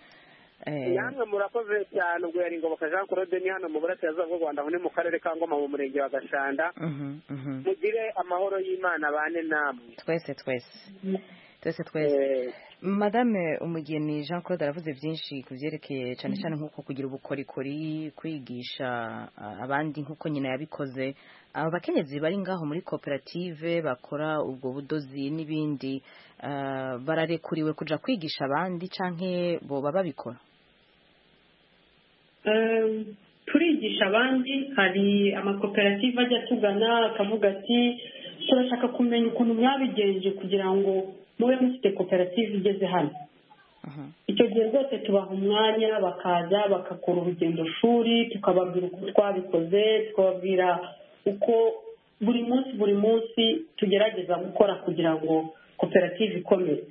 Eh, namwe murakoze cyane ubwo yari ingoboka jean claude ni hano mu burasirazuba bw'u rwanda aho ni mu karere ka ngoma mu murenge wa gashanda mhm, mhm. mugire amahoro y'imana abane namwe twese twese twese twese Eh, madame umugeni jean claude aravuze byinshi ku byerekeye cyane cyane nk'uko kugira ubukorikori kwigisha ah, abandi nk'uko nyina yabikoze aba bakenyezi bari ngaho muri koperative bakora ubwo budozi n'ibindi ah, bararekuriwe kujya kwigisha abandi cyangwa boba babikora Eh, turigisha abandi hari amakoperative ajya atugana akavuga ati turashaka kumenya ukuntu mwabigenje kugira ngo mube mufite koperative igeze hano Mhm. icyo gihe rwose tubaha umwanya bakaza bagakora urugendo shuri tukababwira uko twabikoze tukababwira uko buri munsi buri munsi tugerageza gukora kugira ngo koperative ikomere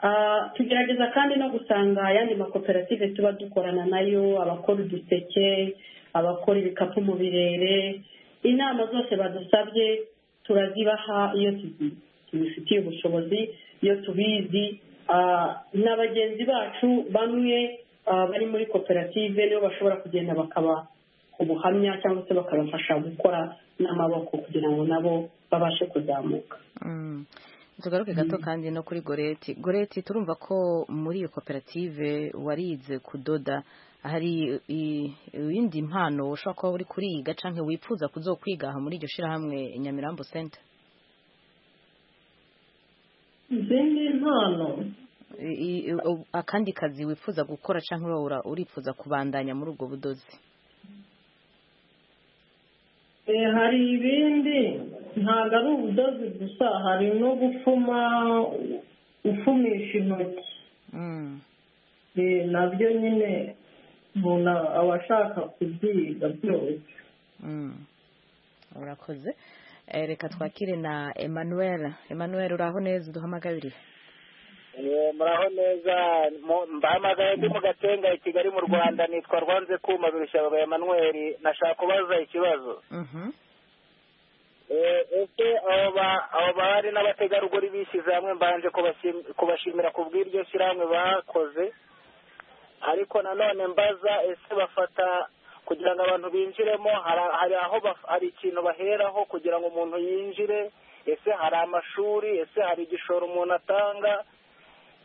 Ah, tugerageza kandi no gusanga ayandi makoperative tuba dukorana nayo abakora uduseke abakora ibikapu mu birere inama zose badusabye turazibaha iyo tuzi- tubifitiye ubushobozi iyo tubizi ah, na bagenzi bacu bamwe ah, bari muri koperative nibo bashobora kugenda bakaba ubuhamya cyangwa se bakabafasha gukora n'amaboko kugira ngo nabo babashe kuzamuka Mm. tugaruke gato kandi no kuri goreti goreti turumva ko muri iyo koperative warize kudoda hari i- iyindi mpano ushobora kuba uri kuriga cyangwa wifuza kuzokwiga aha muri iryo shyirahamwe nyamirambo senta izindi mpano I- i- u- akandi kazi wifuza gukora cyangwa wowe ura- urifuza kubandanya muri ubwo budozi Eh, hari ibindi ntabwo ari ubudozi gusa hari no gufuma ufumisha intoki Mm. Eh, nabyo nyine umuntu aba ashaka kubyiga byose Mm. urakoze Eh, reka twakire na emanuel emanuel uraho neza uduhamagarire eh, muraho neza mu- mbahamagaye ndi mu gatenga i kigali mu rwanda nitwa rwanze kuma birushabaga emanuweli nashaka kubaza ikibazo Mhm. Eh, ese abo ba- abo bahari n'abategarugori bishyize hamwe mbanje kubashim- kubashimira ku bw'iryo shyirahamwe bakoze ariko nanone mbaza ese bafata kugira ngo abantu binjiremo hari- hari aho baf- hari ikintu baheraho kugira ngo umuntu yinjire ese hari amashuri ese hari igishoro umuntu atanga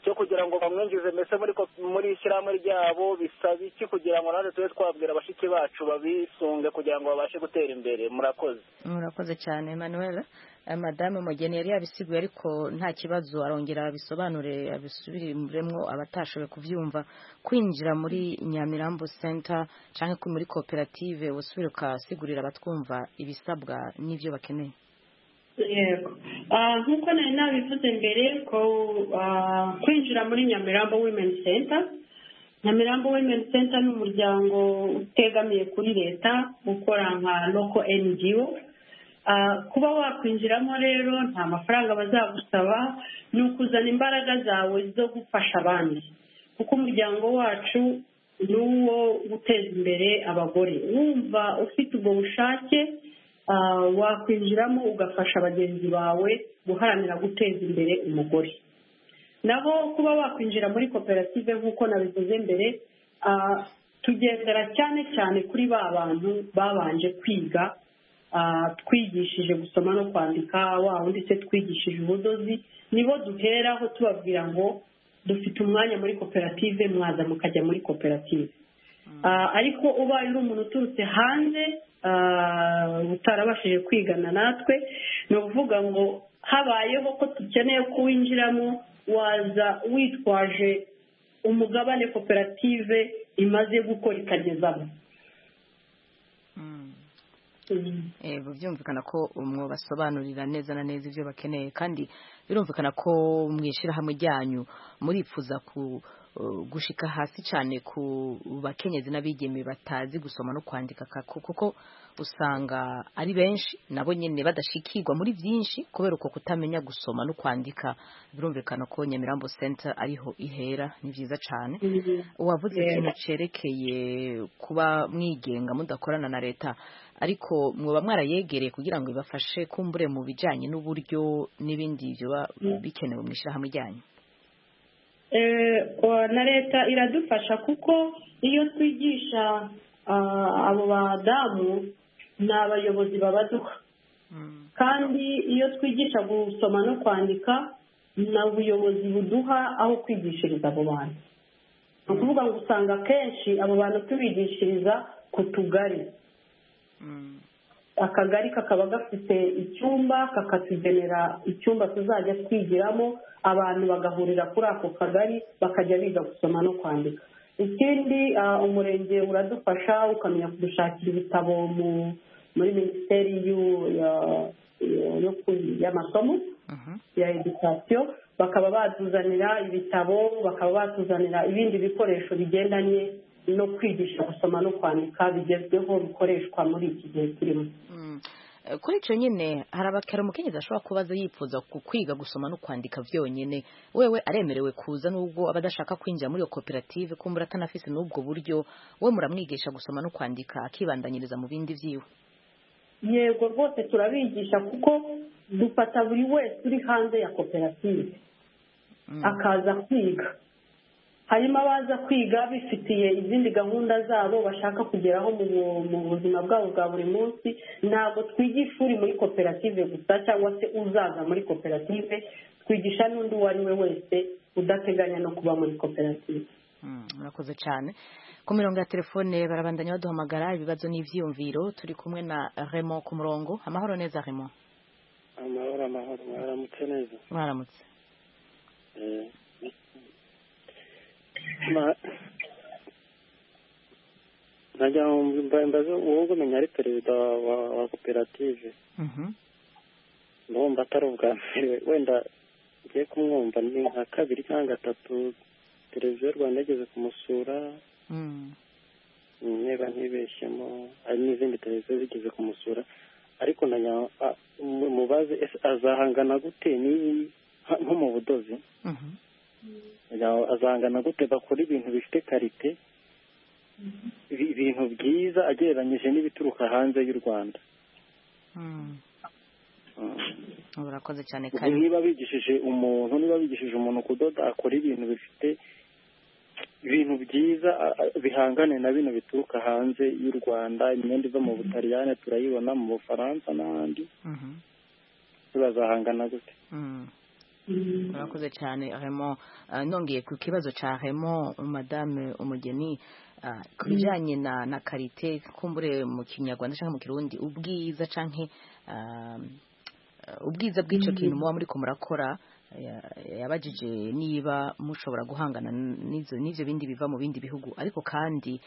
cyo kugira ngo bamwinjize mbese muri ko- muri ishyirahamwe ryabo bisaba iki kugira ngo natwe tube twabwira bashiki bacu babisunge kugira ngo babashe gutera imbere murakoze murakoze cyane emmanuel Eh, madame umugeni yari yabisiguye ariko nta kibazo arongera abisobanure abisubiremwo abatashoboye kubyumva kwinjira muri nyamirambo center cyangwa ko muri koperative usubire ukasigurira abatwumva ibisabwa n'ibyo bakeneye yego Ah, nk'uko nari nabivuze mbere ko ah, kwinjira muri nyamirambo women center nyamirambo women center ni umuryango utegamiye kuri leta ukora nka loko ngo Ah, kuba wakwinjiramo rero nta mafaranga bazagusaba ni ukuzana imbaraga zawe zo gufasha abandi kuko umuryango wacu ni uwo guteza imbere abagore wumva ufite ubwo bushake ah, wakwinjiramo ugafasha bagenzi bawe guharanira guteza imbere umugore naho kuba wakwinjira muri koperative nk'uko nabivuze mbere ah, tugendera cyane cyane kuri ba bantu babanje kwiga ah, twigishije gusoma no kwandika wa wundi se twigishije ubudozi nibo duheraho tubabwira ngo dufite umwanya muri koperative mwaza mukajya muri koperative Ah, ariko ubaye uri umuntu uturutse hanze ah, utarabashije kwigana natwe ni ukuvuga ngo habayeho ko dukeneye kuwinjiramo waza witwaje umugabane koperative imaze gukora ikagezamo yego byumvikana ko mwabasobanurira neza na neza ibyo bakeneye kandi birumvikana ko mu ishyirahamwe ryanyu murifuza gushika hasi cyane ku bakenyezi n'abigeme batazi gusoma no kwandika kuko usanga ari benshi nabo nyine badashikirwa muri byinshi kubera uko kutamenya gusoma no kwandika birumvikana ko nyamirambo senta ariho ihera ni byiza cyane uwavuze ikintu cyerekeye kuba mwigenga mudakorana na leta ariko mwaba mwarayegereye kugira ngo ibafashe kumbure mu bijyanye n'uburyo n'ibindi biba bikenewe mu ishyirahamwe ryanyu na leta iradufasha kuko iyo twigisha abo badamu ni abayobozi babaduha kandi iyo twigisha gusoma no kwandika ni ubuyobozi buduha aho kwigishiriza abo bantu ni ukuvuga ngo usanga akenshi abo bantu tubigishiriza ku tugari akagari kakaba gafite icyumba kakatugenera icyumba tuzajya twigiramo abantu bagahurira kuri ako kagari bakajya biga gusoma no kwandika ikindi umurenge uradufasha ukamenya kudushakira ibitabo muri minisiteri y'amasomo ya edikasiyo bakaba batuzanira ibitabo bakaba batuzanira ibindi bikoresho bigendanye no kwigisha gusoma no kwandika bigezweho bikoreshwa muri iki gihe turimo kuri icyo nyine hari umukenyezi ashobora kuba aza yifuza kwiga gusoma no kwandika byonyine wewe aremerewe kuza n'ubwo aba adashaka kwinjira muri iyo koperative kumbura atanafise n'ubwo buryo we muramwigisha gusoma no kwandika akibandanyiriza mu bindi byiwe yego rwose turabigisha kuko dufata buri wese uri hanze ya koperative akaza kwiga harimo abaza kwiga bifitiye izindi gahunda zabo bashaka kugeraho mu buzima bwabo bwa buri munsi ntabwo twigisha uri muri koperative gusa cyangwa se uzaza muri koperative twigisha n'undi uwo ari we wese udateganya no kuba muri koperative murakoze cyane ku mirongo ya telefone barabandanya baduhamagara ibibazo n'ibyiyumviro turi kumwe na remo ku murongo amahoro neza remo amahoro amahoro mwaramutse neza mwaramutse najya mbaza wowe umenya ari perezida wa koperative ndumva atari ubwa mbere wenda ngiye kumwumva ni nka kabiri cyangwa gatatu televiziyo rwanda yageze kumusura niba ntibeshyemo hari n'izindi televiziyo zigeze kumusura ariko mubaze azahangana gute nko mu budozi azangana gute bakora ibintu bifite karite ibintu byiza agereranyije n'ibituruka hanze y'u rwanda urakoze cyane kandi niba bigishije umuntu niba bigishije umuntu kudoda akora ibintu bifite ibintu byiza bihangane na bino bituruka hanze y'u rwanda imyenda iva mu butaliyane turayibona mu bufaransa n'ahandi bazahangana gute murakoze cyane remo nongeye ku kibazo cya remo madame umugeni ku bijyanye na karite kumbure mu kinyarwanda cyangwa mu kirundi ubwiza cyangwa ubwiza bw'icyo kintu muba muri murakora yabajije niba mushobora guhangana n'ibyo bindi biva mu bindi bihugu ariko kandi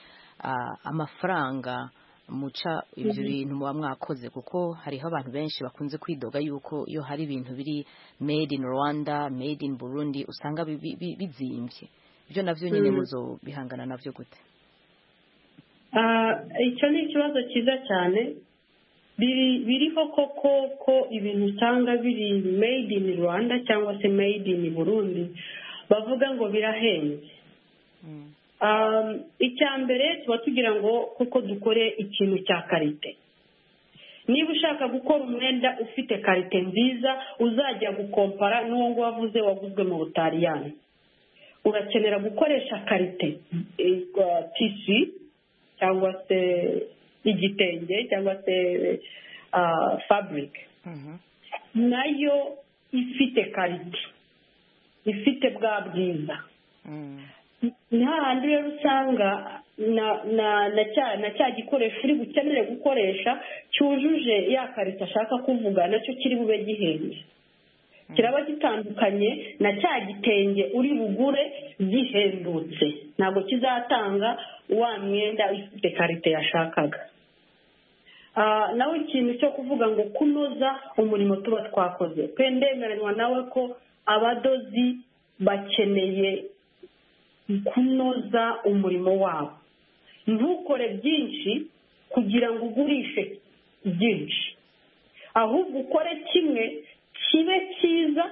amafaranga muca ibyo bintu muba mwakoze kuko hariho abantu benshi bakunze kwidoga yuko iyo hari ibintu biri made in rwanda made in burundi usanga bizimbye ibyo nabyo nyine muzo bihangana nabyo gute icyo ni ikibazo cyiza cyane biriho koko ko ibintu usanga biri made in rwanda cyangwa se made in burundi bavuga ngo birahenze icya mbere tuba tugira ngo kuko dukore ikintu cya karite niba ushaka gukora umwenda ufite karite nziza uzajya gukompara n'uwo nguwo wavuze waguzwe mu butaliyani urakenera gukoresha karite tisi cyangwa se igitenge cyangwa se faburike nayo ifite karite ifite bwa bwiza nta handi rero usanga na cya gikoresho uri bukenere gukoresha cyujuje ya karita ashaka kuvuga nacyo kiri bube gihenze kiraba gitandukanye na cya gitenge uri bugure gihendutse ntabwo kizatanga wa mwenda ufite karite yashakaga Ah, nawe ikintu cyo kuvuga ngo kunoza umurimo tuba twakoze pe ndemeranywa nawe ko abadozi bakeneye kunoza umurimo wabo ntukore byinshi kugira ngo ugurishe byinshi ahubwo ukore kimwe kibe cyiza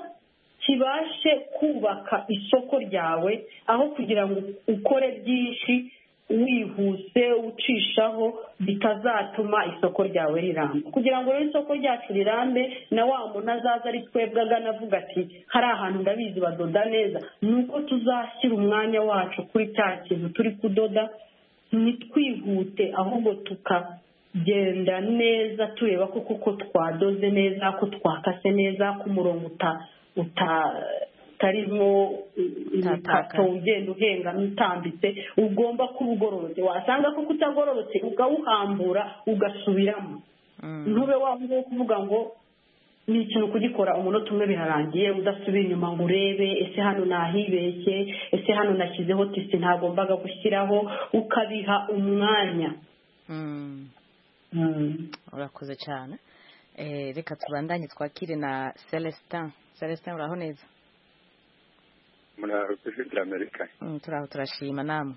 kibashe kubaka isoko ryawe aho kugira ngo ukore byinshi wihuse ucishaho bitazatuma isoko ryawe riramba kugira ngo rero isoko ryacu rirambe na wa muntu azaza ari twebwe agana avuga ati hari ahantu ndabizi badoda neza ni uko tuzashyira umwanya wacu kuri cya kintu turi kudoda ntitwihute ahubwo tukagenda neza tureba ko kuko twadoze neza ko twakase neza ku murongo uta uta utarimo imikato Utatakaye. ugenda uhengama utambitse ugomba kuba ugororotse wasanga ko kutagororotse ukawuhambura ugasubiramo ntube waba kuvuga ngo ni ikintu kugikora umunota umwe birarangiye udasubira inyuma ngo urebe ese hano nahibeshye ese hano nashyizeho tisi ntagombaga gushyiraho ukabiha umwanya Mm. urakoze cyane Eh, reka tubandanye twakire na celestin celestin uraho neza muri ijwi ry'amerika Mm, turaho turashima namwe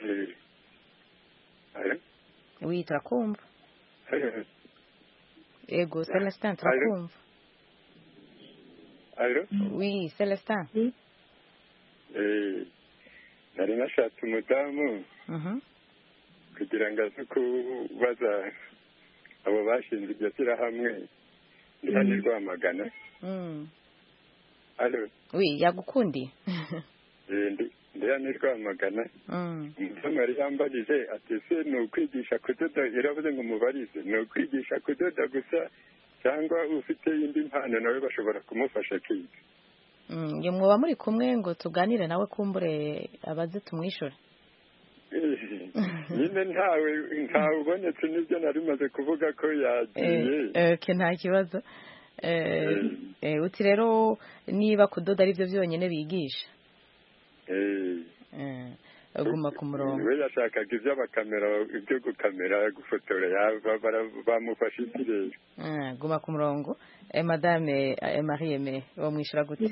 Eh, eh, wi turakumva eh, yego celestin turakumva allo wi celestin Eh, nari nashatse umudamu Mhm. kugira ngo aze kubaza abo bashinze iryo shyirahamwe ndi hano i rwamagana Mm. allo wi yagukundiye Eh, ndi- ndi hano i rwamagana Mm. umudamu yari yambajije ati ese ni ukwigisha kudoda iravuze ngo umubarize ni ukwigisha kudoda gusa cyangwa ufite indi mpano nawe bashobora kumufasha kwiga Mm, nge mwoba muri kumwe ngo tuganire nawe kumbure abaze tumwishure nyine ntawe ntawe ubonetse nibyo nari maze kuvuga ko yagiye ke nta kibazo Eh, eh, uti rero niba kudoda ari byo byonyine bigisha Eh, Eh, guma ku murongo we yashakaga iby'abakamera ibyo gukamera gufotora yaba- bara- bamufashe ikirere Ah, guma ku murongo Eh, madame eh, marie aimée wamwishyura gute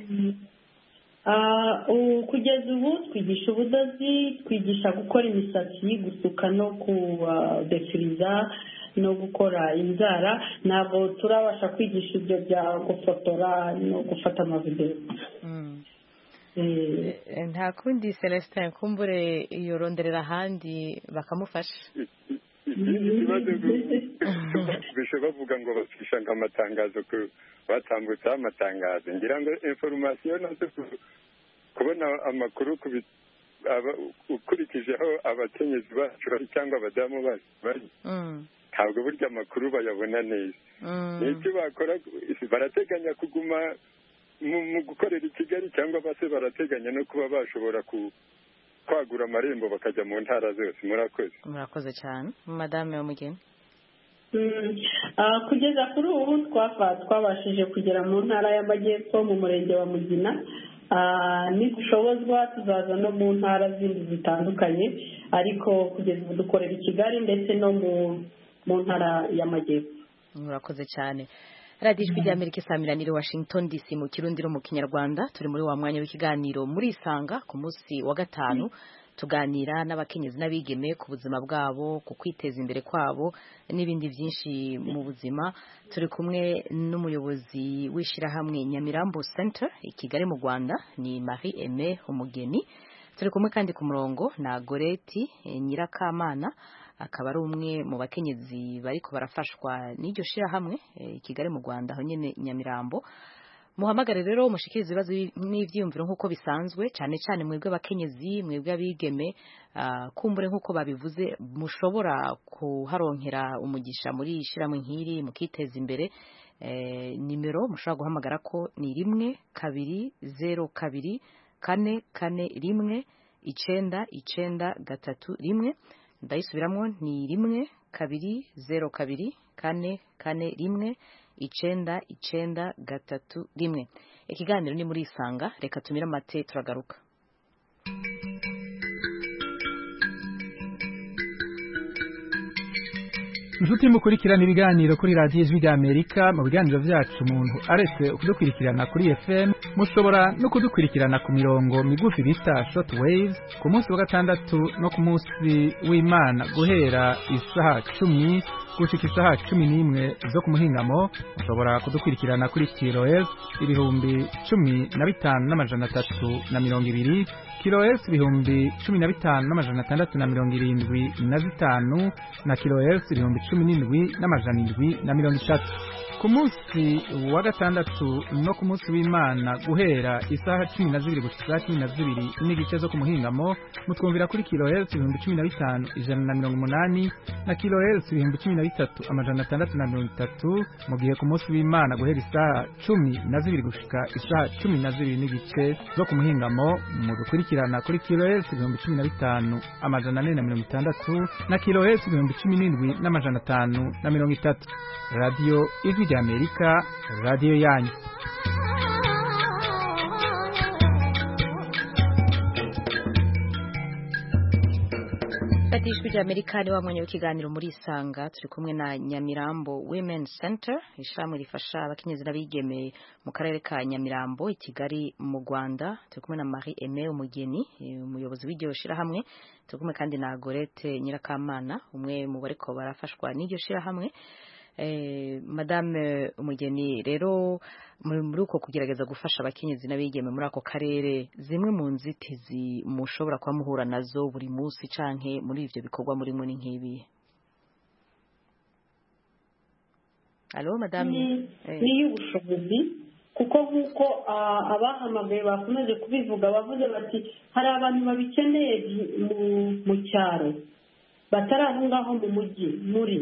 Ah, ubu kugeza ubu twigisha ubudozi twigisha gukora imisatsi gusuka no kudefiriza no gukora inzara ntabwo turabasha kwigisha ibyo bya gufotora no gufata amavidewo Mm. Eh, Eh, nta kundi celestin kumbure yoronderera ahandi bakamufasha ikindi kibazo bishe bavuga ngo bacisha ngo amatangazo ku- batambutseho amatangazo ngira ngo inforomasiyo nazo ku- kubona amakuru ku bi- aba- ukurikijeho abakenyezi bacu bari cyangwa abadamu bacu bari Mm. ntabwo burya amakuru bayabona neza Mm. ni iki bakora barateganya kuguma mu mu gukorera i kigali cyangwa base barateganya no kuba bashobora ku- kwagura amarembo bakajya mu ntara zose murakoze murakoze cyane madame wamugeni Mm. Ah, kugeza kuri ubu twafa twabashije kugera mu ntara y'amajyepfo mu murenge wa mugina Ah, nidushobozwa tuzaza no mu ntara zindi zitandukanye ariko kugeza ubu dukorera i kigali ndetse no mu mu ntara y'amajyepfo murakoze cyane radiyo ijwi ry'amerika isamirana iri washington dc mu kirundi no mu kinyarwanda turi muri wa mwanya w'ikiganiro muri isanga ku munsi wa gatanu tuganira n'abakenyezi n'abigeme ku buzima bwabo ku kwiteza imbere kwabo n'ibindi byinshi mu buzima turi kumwe n'umuyobozi w'ishyirahamwe nyamirambo center i kigali mu rwanda ni marie aime umugeni turi kumwe kandi ku murongo na goreti eh, nyirakamana akaba ari umwe mu bakenyezi bariko barafashwa n'iryo shirahamwe eh, i kigali mu rwanda aho nyine nyamirambo muhamagare rero mushikirize ibibazo n'ibyiyumviro nk'uko bisanzwe cyane cyane mwebwe abakenyezi mwebwe abigeme ah, kumbure nk'uko babivuze mushobora kuharonkera umugisha muri iyi shirahamwe nk'iri mukiteza imbere Eh, nimero mushobora guhamagara ko ni rimwe kabiri zeru kabiri kane kane rimwe icyenda icyenda gatatu rimwe ndayisubiramo ni rimwe kabiri zeru kabiri kane kane rimwe icyenda icyenda gatatu rimwe ikiganiro ni muri isanga reka tumire amate turagaruka inshuti mukurikirana ibiganiro kuri radiyo ijwi ry'amerika mu biganiro byacu umuntu aretse kudukurikirana kuri fm mushobora no kudukurikirana ku mirongo migufi bita short wave ku munsi wa gatandatu no ku munsi w'imana guhera isaha cumi gushyika isaha cumi n'imwe zo ku muhingamo mushobora kudukurikirana kuri kiro f ibihumbi cumi na bitanu n'amajana atatu na mirongo ibiri kiro f ibihumbi cumi na bitanu n'amajana atandatu na mirongo irindwi na zitanu na kiro f ibihumbi cumi n'indwi n'amajana indwi na mirongo itatu ku munsi wa gatandatu no ku munsi w'imana guhera isaha cumi na zibiri gusa isaha cumi na zibiri n'igice zo ku muhingamo mutwumvira kuri kilo herisi ibihumbi cumi na bitanu ijana na mirongo umunani na kilo herisi ibihumbi cumi na bitatu amajana atandatu na mirongo itatu mu gihe ku munsi w'imana guhera isaha cumi na zibiri gushika isaha cumi na zibiri n'igice zo ku muhingamo mudukurikirana kuri kilo herisi ibihumbi cumi na bitanu amajana ane na mirongo itandatu na kilo herisi ibihumbi cumi n'indwi n'amajana atanu na mirongo itatu radiyo ijwi rya amerika radiyo yanyu fata ijwi rya amerika ni wa mwanya w'ikiganiro muri isanga turi kumwe na nyamirambo women center ishami rifasha abakenyezi n'abigeme mu karere ka nyamirambo i kigali mu rwanda turi kumwe na marie aime umugeni umuyobozi w'iryo shyirahamwe turi kumwe kandi na gorete nyirakamana umwe mu bariko barafashwa n'iryo shyirahamwe madame umugeni rero muri uko kugerageza gufasha abakenyezi n'abigeme muri ako karere zimwe mu nzitizi mushobora kuba muhura nazo buri munsi canke muri ibyo bikorwa murimo ni nk'ibi alo madame ni iy'ubushobozi kuko nk'uko abahamagaye bakomeje kubivuga bavuze bati hari abantu babikeneye mu cyaro batari aho ngaho mu mujyi muri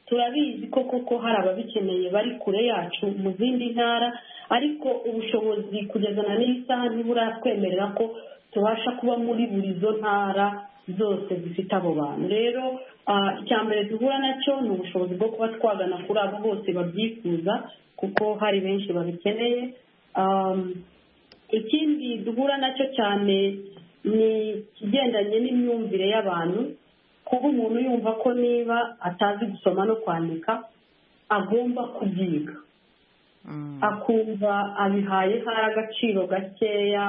turabizi ko koko hari ababikeneye bari kure yacu mu zindi ntara ariko ubushobozi kugeza na n'iyi saha ntiburatwemerera ko tubasha kuba muri buri zo ntara zose zifite abo bantu rero icya mbere duhura nacyo ni ubushobozi bwo kuba twagana kuri abo bose babyifuza kuko hari benshi babikeneye ikindi duhura nacyo cyane ni ikigendanye n'imyumvire y'abantu kuba umuntu yumva ko niba atazi gusoma no kwandika agomba kubyiga akumva abihaye hari agaciro gakeya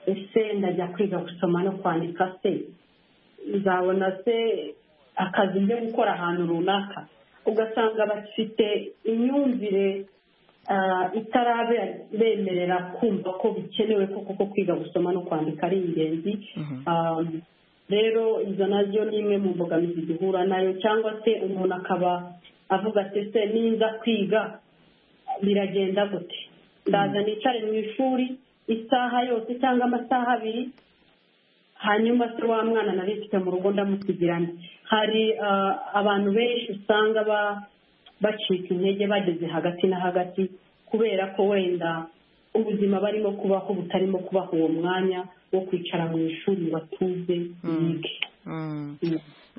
ese ndajya kwiga gusoma no kwandika se nzabona se akazi njye gukora ahantu runaka ugasanga bafite imyumvire itarabemerera kumva ko bikenewe ko kuko kwiga gusoma no kwandika ari ingenzi rero izo nazo ni imwe mu mbogamizi duhura nayo cyangwa se umuntu akaba avuga ati se ninza kwiga biragenda gute ndaza nicare mu ishuri isaha yose cyangwa amasaha abiri hanyuma se wa mwana nari mfite mu rugo ndamusigirane hari abantu benshi usanga bacika intege bageze hagati na hagati kubera ko wenda ubuzima barimo kubaho butarimo kubaho uwo mwanya wo kwicara mu ishuri batuze bige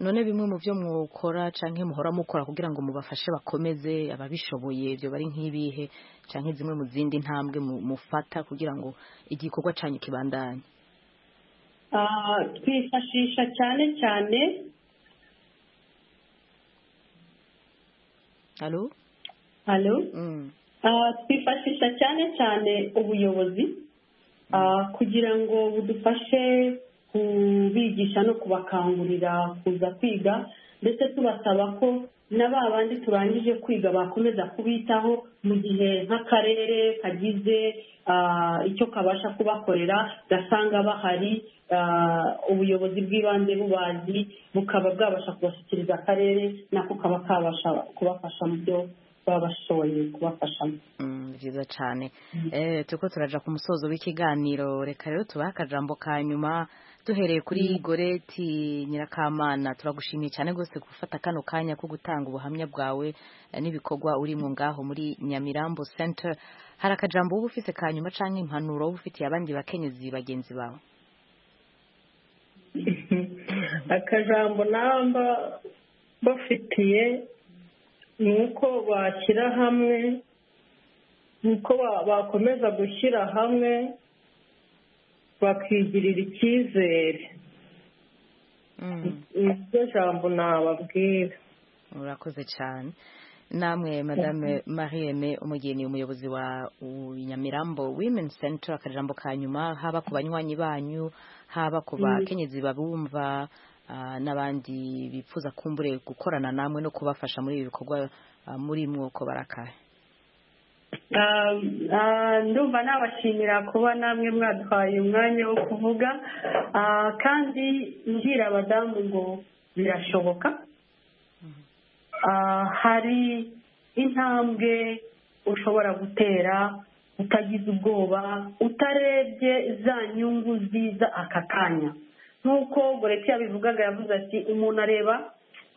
none bimwe mu byo mukora cyangwa muhora mukora kugira ngo mubafashe bakomeze ababishoboye ibyo bari nk'ibihe cyangwa zimwe mu zindi ntambwe mufata kugira ngo igikorwa cyanyu kibandanye twifashisha cyane cyane halo twifashisha cyane cyane ubuyobozi kugira ngo budufashe kubigisha no kubakangurira kuza kwiga ndetse tubasaba ko na ba bandi turangije kwiga bakomeza kubitaho mu gihe nk'akarere kagize icyo kabasha kubakorera gasanga bahari ubuyobozi bw'ibanze bubazi bukaba bwabasha kubashyikiriza akarere nako kaba kabasha kubafasha mu byo babashoboye kubafashamo byiza cyane turiko turaja ku musozo w'ikiganiro reka rero tubahe akajambo ka nyuma duhereye kuri goreti nyirakamana turagushimiye cyane rwose gufata kano kanya ko gutanga ubuhamya bwawe n'ibikorwa urimo ngaho muri nyamirambo center hari akajambo wowe ufite ka nyuma cyangwa impanuro wowe ufitiye abandi bakenyezi bagenzi bawe akajambo namba bafitiye ni uko bashyira hamwe uko bakomeza gushyira hamwe bakigirira icyizere niryo jambo nababwira urakoze cyane namwe madame marienne umugeni umuyobozi wa nyamirambo women center akajambo ka nyuma haba ku banywanyi banyu haba ku bakenyezi babumva n'abandi bifuza kumbure gukorana namwe no kubafasha muri ibi bikorwa muri mwoko barakaye ndumva nabashimira kuba namwe mwadwaye umwanya wo kuvuga kandi mbwira abadamu ngo birashoboka hari intambwe ushobora gutera utagize ubwoba utarebye za nyungu ziza aka kanya nk'uko goreti yabivugaga yavuze ati umuntu areba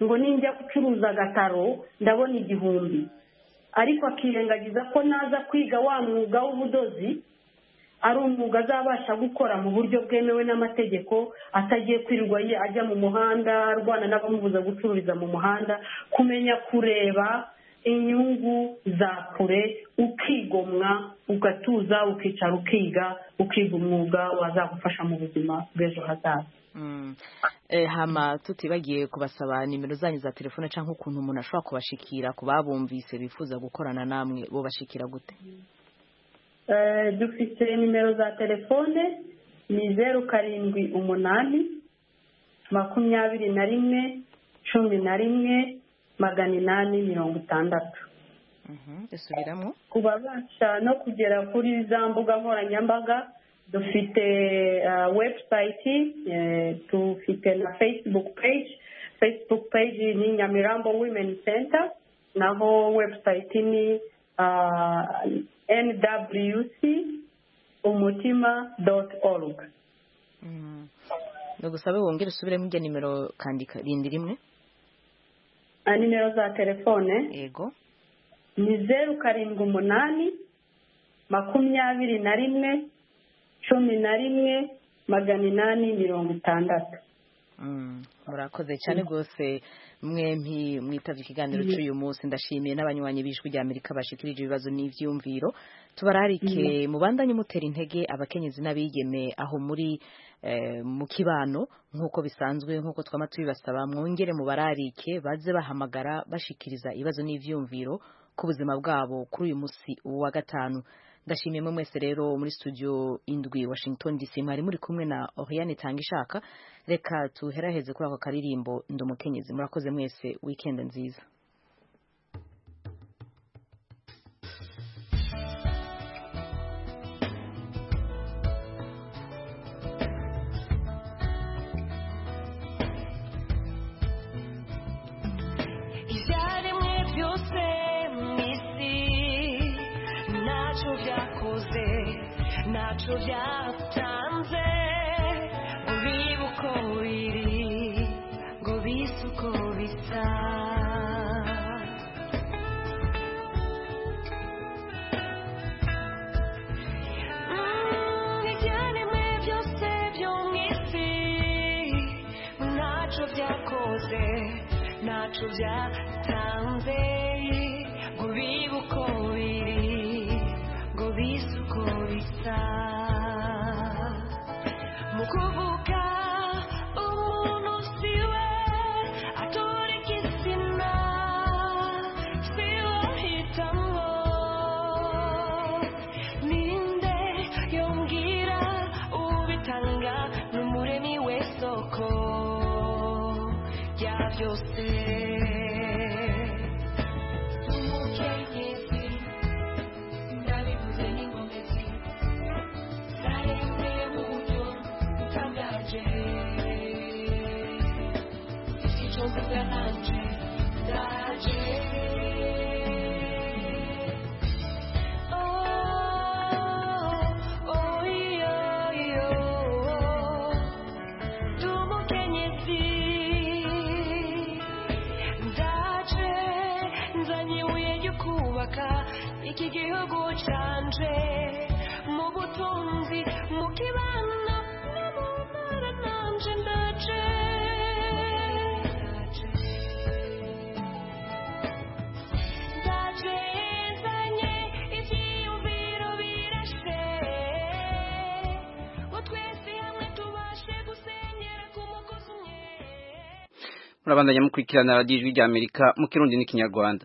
ngo ninjya gucuruza agataro ndabona igihumbi ariko akirengagiza ko naza kwiga wa mwuga w'ubudozi ari umwuga azabasha gukora mu buryo bwemewe n'amategeko atagiye kwirirwa ajya mu muhanda arwana n'abamubuza gucururiza mu muhanda kumenya kureba inyungu za kure ukigomwa ugatuza ukicara ukiga ukiga umwuga wazagufasha mu buzima bw'ejo hazaza hama tutibagiye kubasaba nimero zanyu za telefone cyangwa ukuntu umuntu ashobora kubashikira ku babumvise bifuza gukorana namwe bo bashikira gute dufite nimero za telefone ni zeru karindwi umunani makumyabiri na rimwe cumi na rimwe magana inani mirongo itandatu ku babasha no kugera kuri za mbuga nkoranyambaga dufite webusayiti dufite na fesibuku peji fesibuku peji ni nyamirambo wimeni senta naho webusayiti ni nwc umutima doti oruga ni ugusabe wongere usubiremo ijya nimero kandika rindi rimwe nimero za telefone yego ni zeru karindwi umunani makumyabiri na rimwe cumi na rimwe magana inani mirongo itandatu murakoze cyane rwose mwempi mwitabye ikiganiro cy'uyu munsi ndashimiye n'abanywanyi b'ijwi rya amerika bashikirije ibibazo n'ibyumviro tubararike mubandanye mutera intege abakenyezi n'abigeme aho muri mu kibano nk'uko bisanzwe nk'uko twaba tubibasaba mwongere mubararike baze bahamagara bashikiriza ibibazo n'ibyumviro ku buzima bwabo kuri uyu munsi wa gatanu ndashimiye mwese rero muri studio indwi washington dc mwari muri kumwe na oriane tanga ishaka reka tuheraheze kuri ako karirimbo ndomukenyezi murakoze mwese weekend nziza ntacyo byatanze ngo bibe uko biri ngo bise uko bisa ibyaremwe byose byo mu isi ntacyo byakoze ntacyo byatanze ngo bibe uko biri ngo bise uko bisa mu kuvuga umuntu siwe atura igitsina siwe ahitamo ninde yongera ubitanga n'umuremyi w'isoko rya byose umukenyezi ndabivuze n'ingomezi zarembeye mu buryo butangaje icyo mvuga nanje ndaje Oh, oh, iyo, iyo, ndi umukenyezi ndaje nzanye ibuye ryo kubaka iki gihugu cyanje mu butunzi mu kibano no mu mpera nanje ndaje ndaje nzanye ibyiyumviro urabandanya mukurikirana radiyo ijwi ry'amerika mu kirundi n'ikinyarwanda